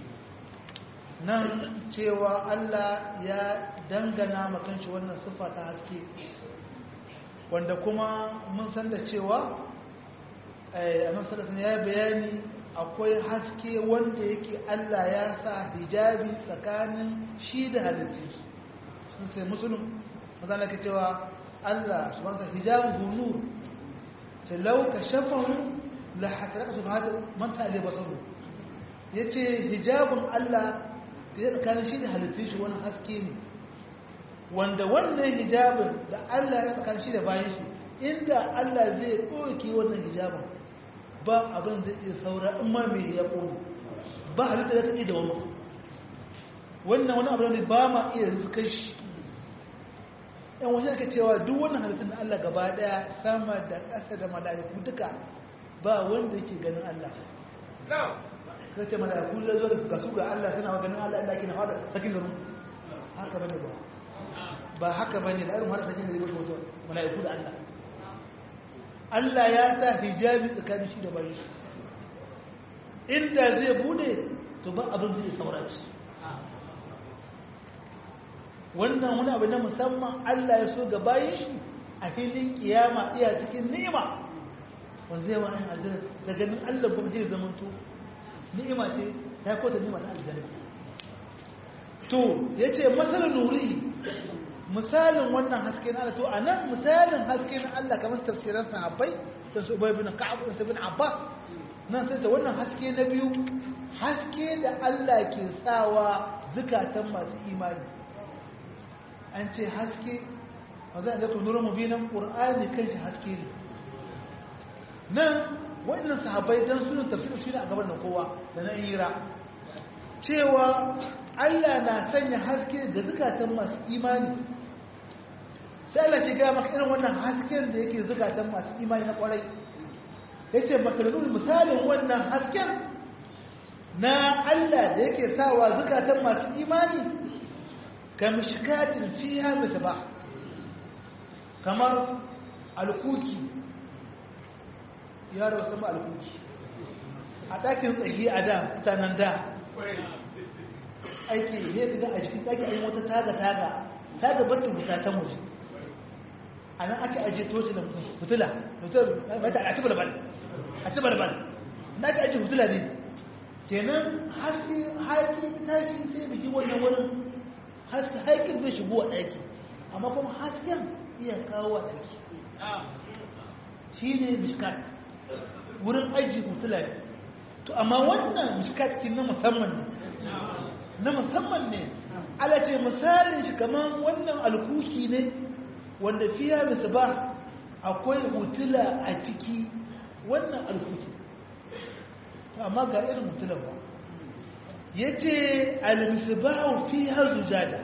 nan cewa Allah ya dangana makanci wannan sifa ta haske wanda kuma mun san da cewa annabi sallallahu ya bayani akwai haske wanda yake Allah ya sa hijabi tsakanin shi da halittu sun sai musulun mazana ke cewa Allah subhanahu wa hijabu nur ta lauka shafahu la hataraka subhanahu man ta alai basaru yace hijabun Allah da ya tsakanin shi da halittun shi wani haske ne wanda wannan hijabin da Allah ya tsakanin shi da bayan shi inda Allah zai ɗauke wannan hijabin ba abin zai iya saura in ma mai ya ƙone ba halitta da ta iya da wani wannan wani abu da ba ma iya rizkar shi yan wajen aka cewa duk wannan halittun da Allah gaba daya sama da ƙasa da mala'iku duka ba wanda yake ganin Allah sai ce mala'iku da zo da suka su ga Allah suna ganin Allah Allah ke na fada sakin garin haka bane ba ba haka bane da irin fada sakin garin ba mala'iku da Allah Allah ya sa hijabi tsakanin shi da bayan shi inda zai bude to ba abin zai sauraci wannan wani abu na musamman Allah ya so ga bayan shi a filin kiyama iya cikin ni'ima wanda zai wani aljanna da ganin Allah kuma zai zamanto ni'ima ce ta kota ni'ima ta aljanna to yace masal nuri misalin wannan haske na Allah to anan misalin haske na Allah kamar tafsiran sahabbai da su Ubay bin Ka'ab da su bin Abbas nan sai ta wannan haske na biyu haske da Allah ke sawa zukatan masu imani an ce haske wanda da kun nuru mubinan Qur'ani kanshi haske ne nan wannan sahabbai dan sunan tafsir shi ne a gaban da kowa da na hira cewa Allah na sanya haske ga zukatan masu imani sai Allah ke gaya maka irin wannan hasken da yake zukatan masu imani na kwarai ya ce makararrun misalin wannan hasken na Allah da yake sawa zukatan masu imani ka mishikatin fiya bisa ba kamar alkuki yaro sama alkuki a ɗakin tsaye a da mutanen da aiki ne ga a cikin ɗaki a yi wata taga-taga taga batta bukatan waje a nan ake ajiye toci da fitila a ci balbal a ci balbal na ake ajiye fitila ne kenan haske haƙi tashi sai biki wannan wurin haske haƙin bai shigo a ɗaki amma kuma hasken iya kawo a ɗaki shi ne mishkat wurin ajiye fitila ne to amma wannan mishkat kin na musamman ne na musamman ne ala ce misalin shi kamar wannan alkuki ne wanda fiya bisa ba akwai hutula a ciki wannan alkuki amma ga irin hutulan ba ya ce almisbahu fi har zujada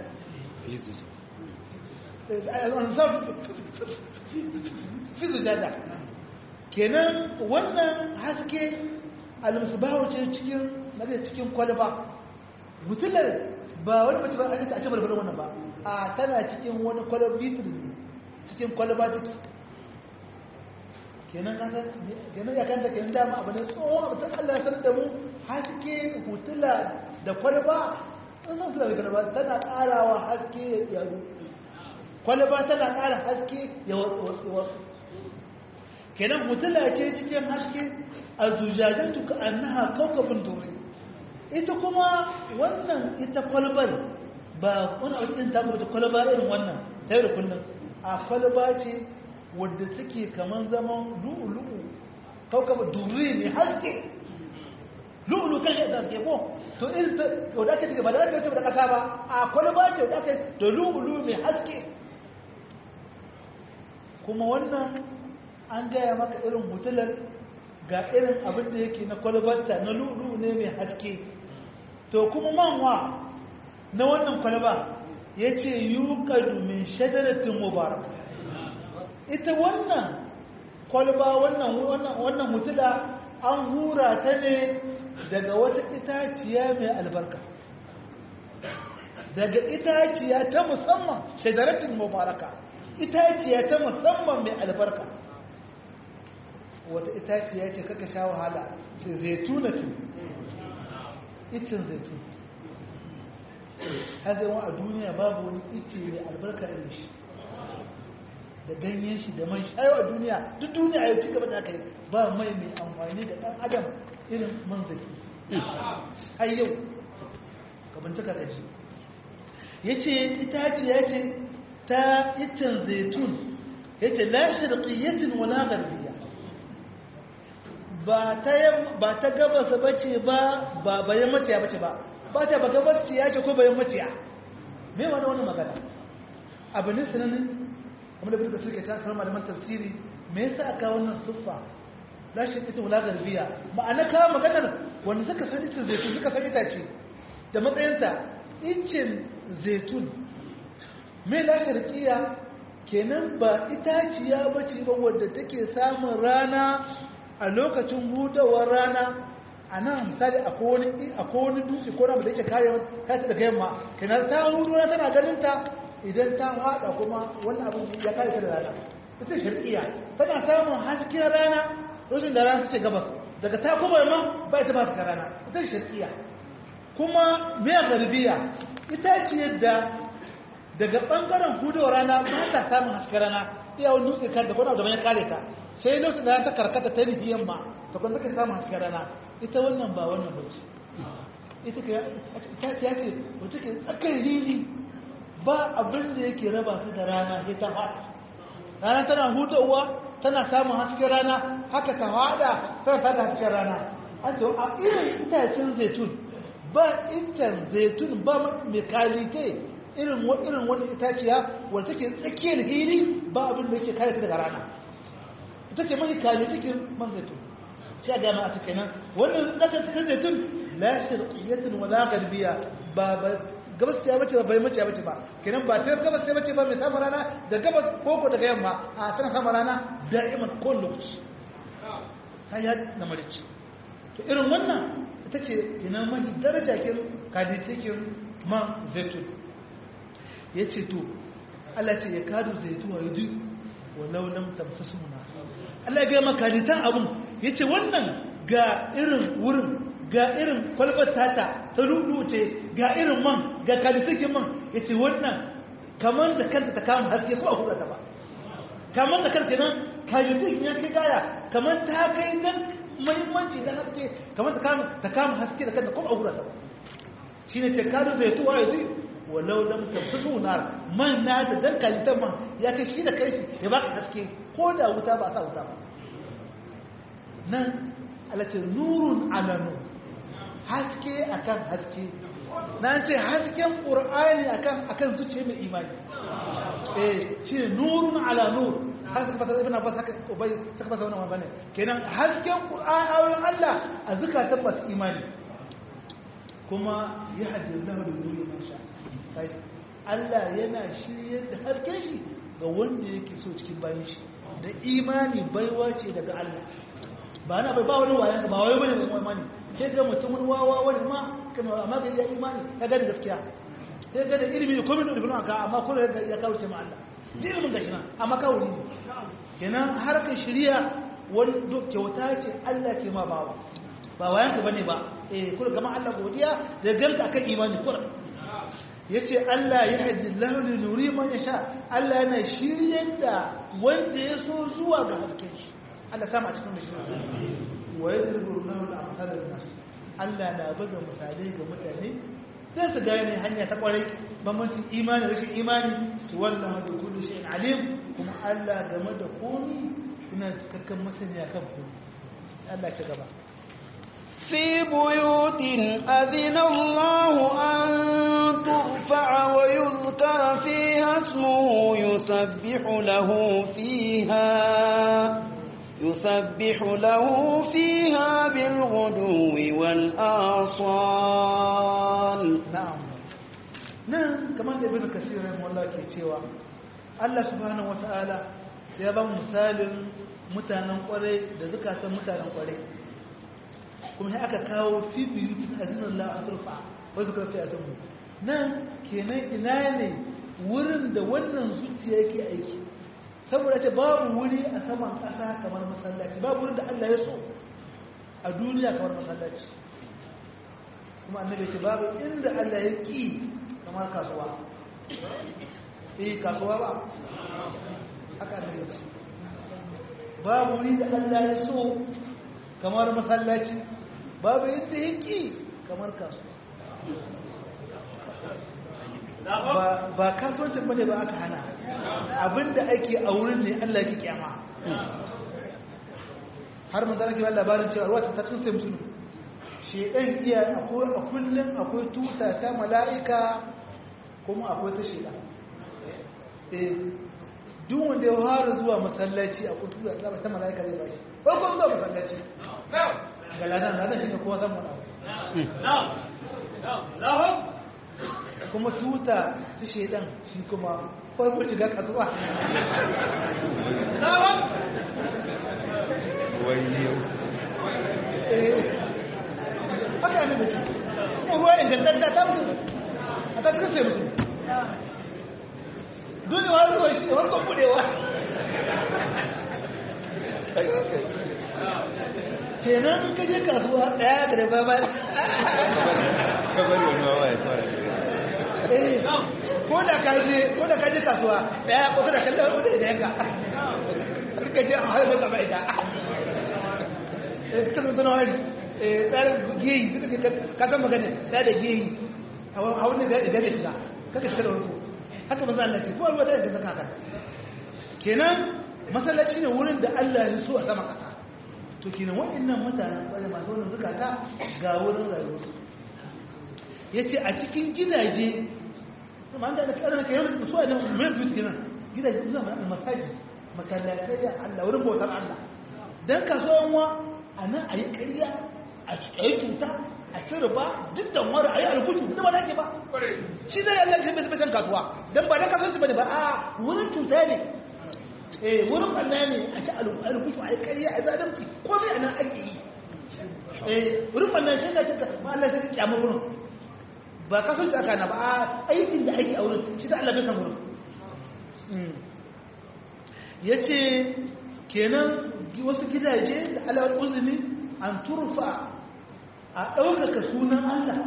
fi zujada kenan wannan haske almisbahu ce cikin cikin kwalba hutular ba wani mace ba a a ci barbarin wannan ba a tana cikin wani kwalba bitir cikin kwalba take kenan kasar kenan ya kanta kenan dama abu ne tsohon abu ta Allah ya sanar da mu haske hutula da kwalba an san hutula da kwalba tana karawa haske ya yaro kwalba tana kara haske ya wasu wasu kenan hutula ce cikin haske a zujajatu ka annaha kawkabin dore ita kuma wannan ita kwalbar ba wani abu ɗin ta kuma kwalba irin wannan ta yi da kullum a kwalba ce wadda suke kaman zaman lu'ulu'u kaukaba duri ne haske lu'ulu kan yadda suke ko to irin ta wadda aka cike ba da aka ce da kasa ba a kwalba ce wadda aka da lu'ulu mai haske kuma wannan an gaya maka irin hutular ga irin abin da yake na kwalbarta na lu'ulu ne mai haske to kuma manwa na wannan kwalba ya ce yuƙadu min shadaratin mubarak ita wannan kwalba wannan mutula an hura ta ne daga wata itaciya mai albarka daga itaciya ta musamman shadaratin mubaraka itaciya ta musamman mai albarka wata itaciya ce kaka sha wahala ce zaitunatu itin zaitun hazewa a duniya babu wani ice mai albarka irin shi da ganyen shi da man shayo a duniya duk duniya ya ci gaba da aka yi ba mai mai amfani da ɗan adam irin man zaki har yau ka bincika da shi ya ce itace ya ce ta iccen zaitun ya ce la shirƙiyyatin wala garbiya ba ta gabasa bace ba ba bayan maciya bace ba ba ta ba gabas ya ce ko bayan maciya me wani wani magana abu ne sananin kamar da birka suke tasar malaman tafsiri me yasa aka wannan siffa la shirƙiyyatin wala garbiya ma'ana kawo maganar wanda suka san ita zaitun suka san itace da matsayinta incin zaitun mai lasharkiya kenan ba itaciya bace ba wadda take samun rana a lokacin hudawar rana a nan misali a wani dutse ko na da yake kare kata daga yamma kenan ta hudu rana tana ganinta idan ta haɗa kuma wani abin ya kare ta da rana ita sharkiya tana samun hasken rana lokacin da rana suke gabas daga ta kuma yamma ba ita ba ta rana ita sharkiya kuma miya garbiya ita ce yadda daga ɓangaren hudowar rana ba ta samun hasken rana iya wani dutse kan da kwana da ya kare ta sai lokacin da ta karkata ta nufi yamma ta kwan zaka samun hasken rana ita wannan ba wannan bacci ita ce ya ce wata ke tsakar hili ba abin da yake raba su da rana sai ta haɗa rana tana hudowa tana samun hasken rana haka ta haɗa tana tada hasken rana an ce a irin itacen zaitun ba itan zaitun ba mai kalite irin irin wani itaciya wanda take tsakiyar hili ba abin da yake kare ta daga rana ita ce mai kalite cikin man zaitun sai ga ma a cikin nan wannan daga cikin zaitun la sharqiyatun wala garbiya ba ba gabas ya bace ba bai mace bace ba kenan ba ta gabas ya bace ba mai samu rana da gabas koko daga yamma a tana samu rana da'iman ko lokaci sai ya na marici to irin wannan ita ce ina mahi daraja kin kaditikin man zaitun ya ce to Allah ce ya kadu zaitu wa yudu walau lam tamsasu na Allah ya ga maka kaditan abun ya ce wannan ga irin wurin ga irin kwalbar tata ta rubuce ga irin man ga kaditikin man ya ce wannan kamar da kanta ta kama haske ko a hura ta ba kamar da kanta nan kaditikin ya kai gaya kamar ta kai nan muhimmanci da haske kamar ta kama ta kama haske da kanta kuma aura ta ba shine ce kadu zai tuwa yanzu walau lam tabtasu nar man na da dan kalitan man ya kai shi da kai ya baka haske ko da wuta ba sa wuta ba nan alace nurun ala nur haske akan haske na ce hasken qur'ani akan akan zuciya mai imani eh shi nurun ala nur har suka fasa ibn abbas haka ubay suka fasa wannan bane kenan hasken qur'an ayoyin Allah a zakatan masu imani kuma ya hadi Allah da nuri man sha kai Allah yana shiryar da hasken shi ga wanda yake so cikin bayan shi da imani baiwa ce daga Allah ba na bai ba wani wayan ba wayo bane mai imani sai ga mutumin wawa wani ma kuma amma ga ya imani ya ga gaskiya sai ga da ilimi da komai da ibn aka amma kullu ya kauce ma Allah ilimin gashi nan amma kawuri ne kenan harkar shari'a wani kyauta ce Allah ke ma bawa ba wayan ka bane ba eh kullu kamar Allah godiya da ganka akan imani kullu yace Allah ya hadi lahu li nuri man yasha Allah yana shiryar da wanda ya so zuwa ga hasken shi Allah sama a cikin da shi wa yadribu lahu al-amsal lin-nas Allah na buga misalai ga mutane sai su gane hanya ta kwarai bambancin imani rashin imani to wallahu bi kulli shay'in alim kuma Allah game da komai yana cikakken masaniya kan komai Allah ci gaba في بيوت أذن الله أن ترفع ويذكر فيها اسمه يسبح له فيها يسبح له فيها بالغدو والآصال na'am nan kamar da ibn kasir rahimahullah ke cewa Allah subhanahu wataala ya ba mu misalin mutanen kwarai da zakatan mutanen kwarai kuma sai aka kawo fi biyutin azinallahu an turfa wa zikra fi azmu nan kenan ina ne wurin da wannan zuciya yake aiki saboda ce babu wuri a saman ƙasa kamar masallaci babu wurin da Allah ya so a duniya kamar masallaci kuma annabi ce babu inda Allah ya ƙi kamar kasuwa eh kasuwa ba haka annabi ce babu wuri da Allah ya so kamar masallaci babu yadda yake kamar kasuwa ba kasuwancin bane ba aka hana abinda ake a wurin ne Allah ke kyama har mun zama kiran labarin cewa ruwa ta tun sai musulun shedan iya akwai a kullum akwai tuta ta mala'ika kuma akwai ta shedan eh duk wanda ya fara zuwa masallaci a kutu da zama ta mala'ika zai bashi ko ko zuwa masallaci ga ladan ladan shi ne kowa zan mana kuma tuta ta shedan shi kuma farko shiga kasuwa haka ne mace kuma ruwa ingantatta ta mutu a ta kasance musu dole wa zuwa shi wankan budewa kenan ka je kasuwa daya da ba ba kabari wani wawa ya fara ko da ka je ko da ka je kasuwa daya ko da kallon wanda da yanka ka je a harba gaba ita eh kasan sanar wani eh tsarin geyi suka ka san magana da da geyi a wani da da da shiga kaka shiga da wani haka manzo Allah ce ko ruwa da da zaka kan kenan masallaci ne wurin da Allah ya so a sama kasa to kenan waɗannan mutanen kwarai masu wannan zakata ga wurin rayuwarsu yace a cikin gidaje kuma an da kana kai wani mutuwa ne mai fitu kenan gidaje zuwa mana masaji masallatai da Allah wurin bautar Allah dan kasuwan wa anan ayi ƙarya a cikin cuta a shirba duk da wani ayi alkushu da ba nake ba shi zai Allah shi bai san kasuwa dan ba dan kasuwanci bane ba a wurin cuta ne eh wurin Allah ne a ci alkushu ayi ƙarya a zalunci komai anan ake yi eh wurin Allah shi ne cika ma Allah sai ya kiyama wurin ba kasuwanci aka na ba a aikin da ake a wurin shi da Allah bai san wurin yace kenan wasu gidaje da alawar uzuri an turfa a ɗaukaka sunan Allah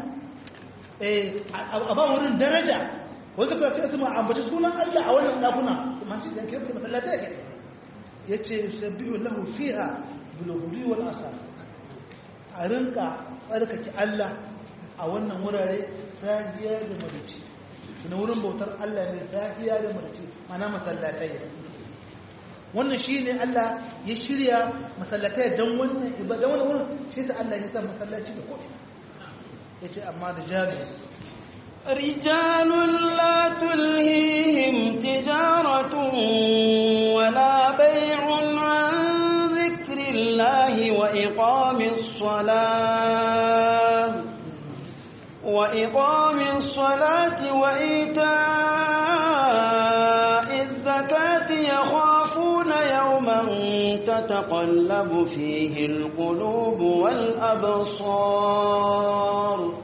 a ba wurin daraja wanda ka fi asima ambaci sunan Allah a wannan ɗakuna kuma shi da kirkir masallata ya ya ce sabbihu lahu fiha buluguri wal asar a rinka tsarkake Allah a wannan wurare sahiya da marici na wurin bautar Allah ne sahiya da marici mana masallatai wannan shi ne Allah ya shirya masallatai don wannan ibada wannan wurin shi ta Allah ya sa masallaci da kuɗi ya ce amma da jami'a رجال لا تلهيهم تجارة ولا بيع عن ذكر الله وإقام الصلاة وإقام الصلاة وإيتاء الزكاة يخافون يوما تتقلب فيه القلوب والأبصار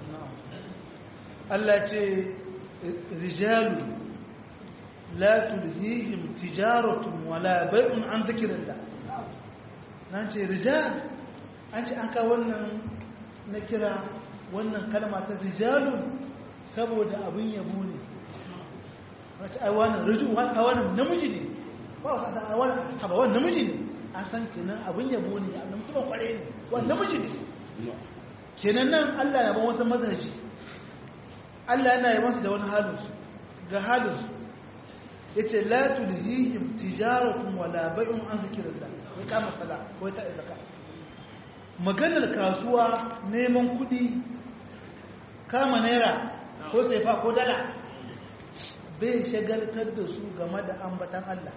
Allah ce rijalu la tulhihim tijaratun wala bai'un an zikrillah nan ce rijal an ce an ka wannan na kira wannan kalma ta rijalun saboda abin yabo ne wace ai wannan rijul wannan wannan namiji ne ba wasa ta wannan haba wannan namiji ne an san kenan abin yabo ne annabi mutum kware ne wannan namiji ne kenan nan Allah ya ban wasu mazaji Allah yana yi masu da wani halinsu ga halinsu ya ce la tulhihim tijaratun wala bai'un an zikirin da wai kama sala wai ta izaka maganar kasuwa neman kudi kama naira ko saifa ko dala bai shagaltar da su game da ambatan Allah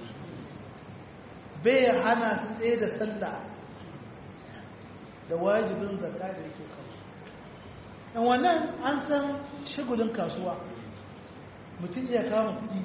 bai hana su tsaye da sallah da wajibin zakka da yake kansu dan wannan an san shagulin kasuwa mutum iya kama kudi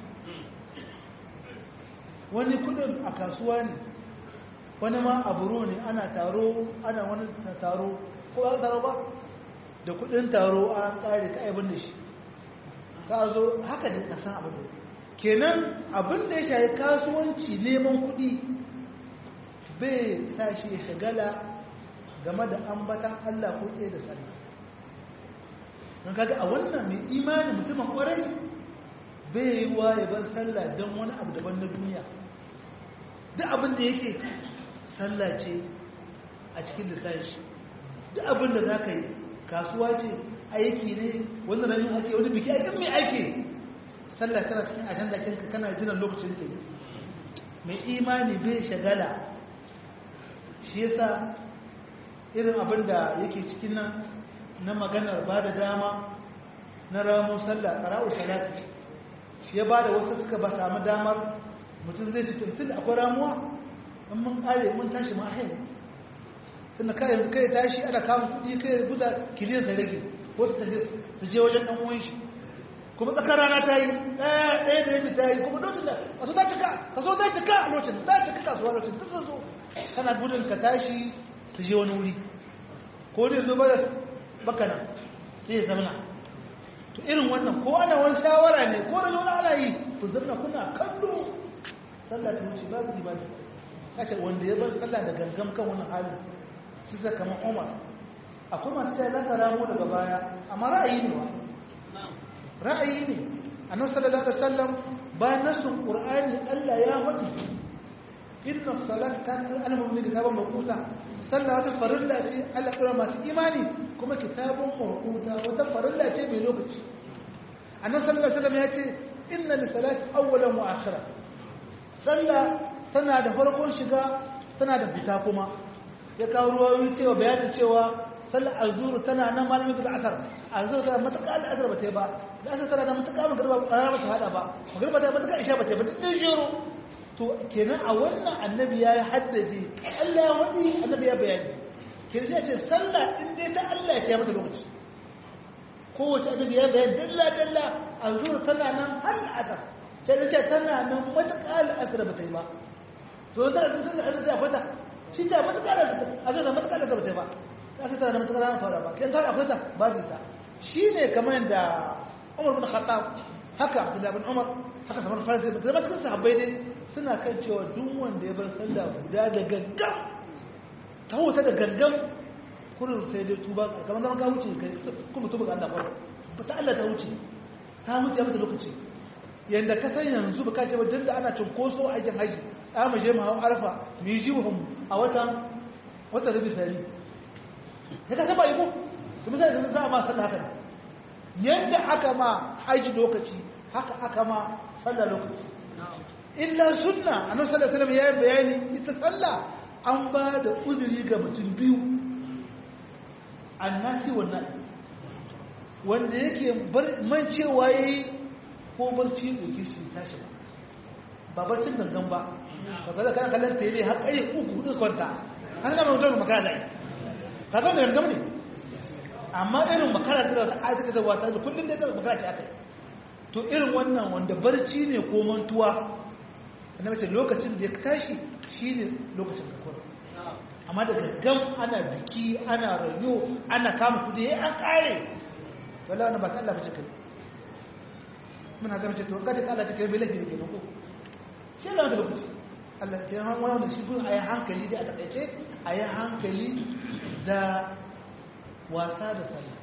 wani kudin a kasuwa ne wani ma a buro ne ana taro ana wani taro ko an taro ba da kudin taro an kare ka aibin da shi ka zo haka ne na san abin da kenan abin da ya shayi kasuwanci neman kudi bai sa shi ya shagala game da ambatan Allah ko tsaye da sallah don kaga a wannan mai imanin mutumin kwarai bai yi wa ya bar sallah don wani abu daban na duniya duk abin da yake sallah ce a cikin lissafin shi duk abin da za ka yi kasuwa ce aiki ne wani ranar ake wani biki aikin mai aiki sallah tana cikin ajanda kinka kana jiran lokacin ta mai imani bai shagala shi yasa irin abin da yake cikin nan na maganar ba da dama na ramun sallah ƙara'u salati ya ba da wasu suka ba samu damar mutum zai ci tun da akwai ramuwa in mun ƙare mun tashi ma ahin tun da kayan kai tashi ana kamun kuɗi kai buza kiliyar sa rage wasu ta su je wajen ɗan uwan shi kuma tsakar rana ta yi ɗaya ɗaya da yadda ta yi kuma lokacin da kaso ta cika kaso ta cika a lokacin ta cika kasuwa lokacin ta zo kana gudun ka tashi su je wani wuri ko ne zo bada bakana sai ya zamana to irin wannan ko ana wani shawara ne ko da wani ana yi ku zamana kuna kallo sallah ta wuce babu ibada kace wanda ya bar sallah da gangam kan wani hali shi sa kamar Umar akwai masu sai zaka ramo daga baya amma ra'ayi ne wa ra'ayi ne annabi sallallahu alaihi wasallam bayan nasun qur'ani Allah ya faɗi inna salata kanat al-mu'minin kitaban mawquta sallah wata farilla ce Allah kira masu imani kuma kitabun mawquta wata farilla ce mai lokaci annabi sallallahu alaihi wasallam ya ce inna li salati awwalan wa akhira sallah tana da farkon shiga tana da fita kuma ya kawo ruwayoyi cewa bayanin cewa sallar azuru tana nan malamin da asar azuru tana matuƙa da asar ba ta yi ba da asar tana da matuƙa magarba ba ta hada ba magarba ta matuƙa isha ba ta yi ba duk ɗin shiru to kenan a wannan annabi ya yi haddace Allah ya wadi annabi ya bayani kenan sai ce sallah in dai ta Allah ya ce mata lokaci kowace annabi ya bayani dalla dalla azur tana nan har asar sai da ce tana nan matuƙa asar ba ta yi ba to da sun san asar ta fata shi ta matuƙa asar da matuƙa asar ba ta yi ba asar tana da matuƙa fara ba kai ta akwai ta babu ta shine kamar yadda Umar bin Khattab haka Abdullah bin Umar haka Salman Farisi da cikin sahabbai dai suna kan cewa duk wanda ya bar sallah guda da gangan ta wuta da gangan kurin sai dai tuba kamar zama ka wuce kai kuma tuba ga Allah kwaro ba ta Allah ta wuce ta wuce ya mata lokaci yanda ka san yanzu ba ka ce ba duk da ana cinkoso a aikin haji za mu je mu hau arfa mu yi jihun a watan watan rabi sari ya ka saba yi ko kuma sai da za a ma sallah haka yadda aka ma haji lokaci haka aka ma sallah lokaci illa sunna annabi sallallahu alaihi wasallam yayin bayani ita sallah an ba da uzuri ga mutum biyu annasi wannan wanda yake man cewa yayi ko barci doki shi tashi ba ba barcin gangan ba kaga da kana kallon tele har kare uku hudu kwanta an ga mutum makara da kaga da gangan ne amma irin makara da ta aika da wata kullun da makara ce akai to irin wannan wanda barci ne ko mantuwa annabi ce lokacin da ya tashi shine lokacin da kuma amma da gaggam ana biki ana rayo ana kama kudi yayin an kare wallahi wannan ba ta Allah ba ce kai muna ga mace to kace Allah ce kai bai lafi ne ko shi Allah da lokaci Allah ya han wannan shi gun ayi hankali dai a takaice ayi hankali da wasa da sallah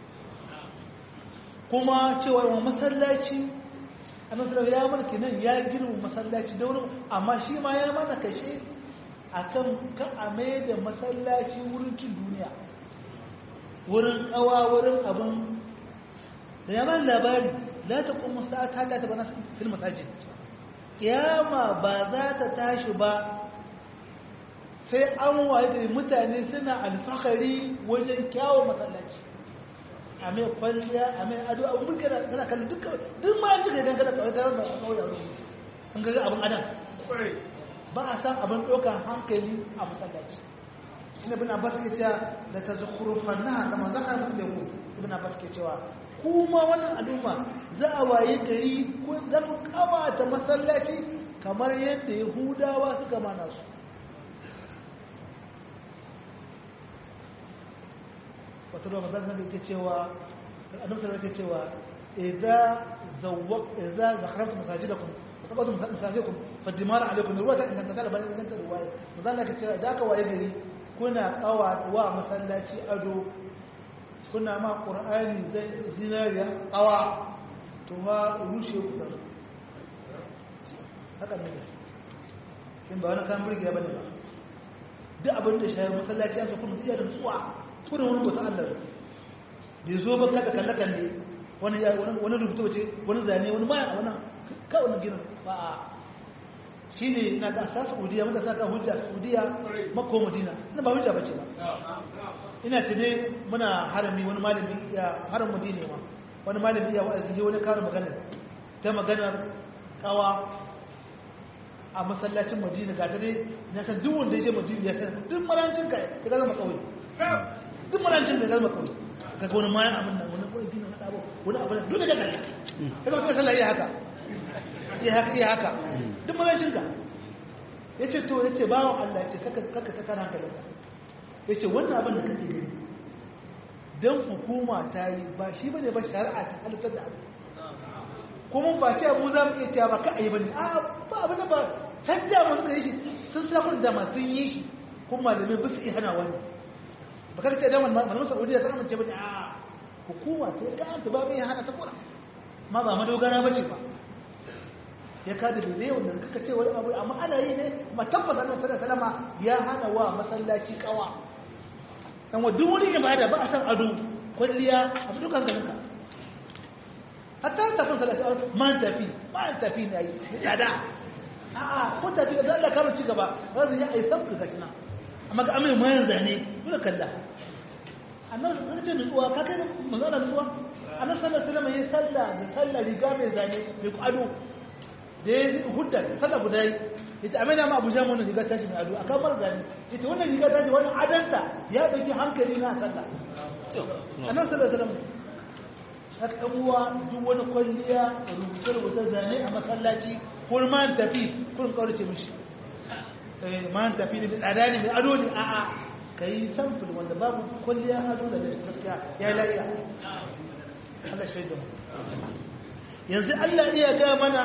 kuma cewa wa masallaci annabi ya mulki nan ya girma masallaci da wurin amma shi ma ya mana kashe akan ka a mai da masallaci wurin cin duniya wurin kawa wurin abin da ya bani labari la ta kuma sa'ata ta bana fil masajid kiyama ba za ta tashi ba sai an waye da mutane suna alfahari wajen kyawun masallaci a mai kwalliya a mai ado abin burka da tana kallon duk duk ma an cika dangane da kawai da kawai a wurin an gaga abin adam ba a san abin ɗaukar hankali a masallaci shi ne bin abbas ke cewa da ta zukurufan na kama za a rasu da ku ibn abbas ke cewa kuma wannan al'umma za a waye gari ko za ku kawata masallaci kamar yadda yahudawa suka mana su wata ruwa mazan da ke cewa annabi sallallahu alaihi cewa idza zawwaq idza zakhartu masajidakum wa tabatu masajidakum fadimar alaikum ruwa ta inganta ta bayan inganta ruwaya mazan da ke cewa da ka waye gari kuna kawa wa masallaci ado kuna ma qur'ani zai zinariya kawa to ma rushe ku haka ne in ba wani kan burgiya bane ba duk abin da shayi masallaci an kuma iya da tsuwa turin wani bautan Allah da zo ba kada kalle kalle wani ya wani wani rubutu wace wani zane wani maya wani ka wani gina ba a shine na da asas Saudiya mun da saka hujja Saudiya Makka Madina ina ba hujja bace ba ina tune muna harami wani malami ya haram Madina ma wani malami ya wa'azi wani karin magana ta maganar kawa a masallacin madina ga dare na san duk wanda ya je madina ya san duk marancin ka ya zama kawai duk marancin ka ya zama kawai ka ga wani mayan abin nan wani wani dina wani abu wani abu duk da ga gari ka zama sallah iya haka iya haka iya haka duk marancin ka ya ce to ya ce bawan Allah ya ce kaka kaka ta kana hankalin ka ya ce wannan abin da kake gani dan hukuma ta yi ba shi bane ba shari'a ta halittar da abu kuma ba ce mu za mu iya cewa ba ka ayi bane a ba abin da ba can da mu suka yi shi sun sakon da masu yi shi kuma malamai ba su iya hana wani ba ka ce da malamin saudiya ta amince bane a hukuma ta ya kanta ba mai hana ta kura ma ba madogara bace ba ya ka da bebe wanda kaka ce wani abu amma ana yi ne ma tabbata annabi sallallahu alaihi wasallam ya hana wa masallaci kawa dan wa duk wani ibada ba a san ado kwalliya a dukkan kanka hatta ta kun salati man tafi man tafi ne yi yada a'a ko tafi da Allah ka ci gaba wanda ya ai sabka gashi na amma ga amai mayan zane dole kalla annabi an ce nutsuwa ka kai manzon nutsuwa annabi sallallahu alaihi wasallam ya salla da salla riga mai zane mai ado da ya ji hudda salla guda yi ita amina ma abuja mun riga tashi mai ado akan mar zane ita wannan riga tashi wannan adanta ya dauki hankali na salla annabi sallallahu alaihi wasallam haka uwa duk wani kwalliya rubuce-rubuce zane a masallaci ko man tafi kun kawarce mishi man tafi ne tsada ne mai ado ne a'a ka yi samfil wanda babu kwalliya ado da da gaskiya ya la'iya Allah shaidu yanzu Allah iya ga mana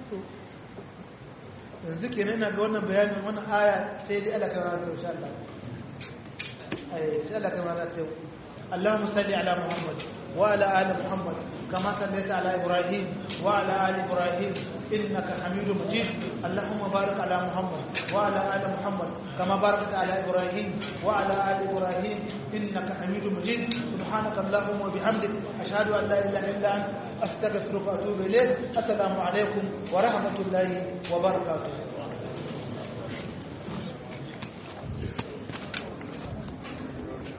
yanzu ke nuna ga wannan bayanin wannan aya sai dai Allah kan rana insha Allah sai Allah kan rana ta اللهم صل على محمد وعلى آل محمد كما صليت على إبراهيم وعلى آل إبراهيم إنك حميد مجيد اللهم بارك على محمد وعلى آل محمد كما باركت على إبراهيم وعلى آل إبراهيم إنك حميد مجيد سبحانك اللهم وبحمدك أشهد أن لا إله إلا أنت أستغفرك وأتوب إليك السلام عليكم ورحمة الله وبركاته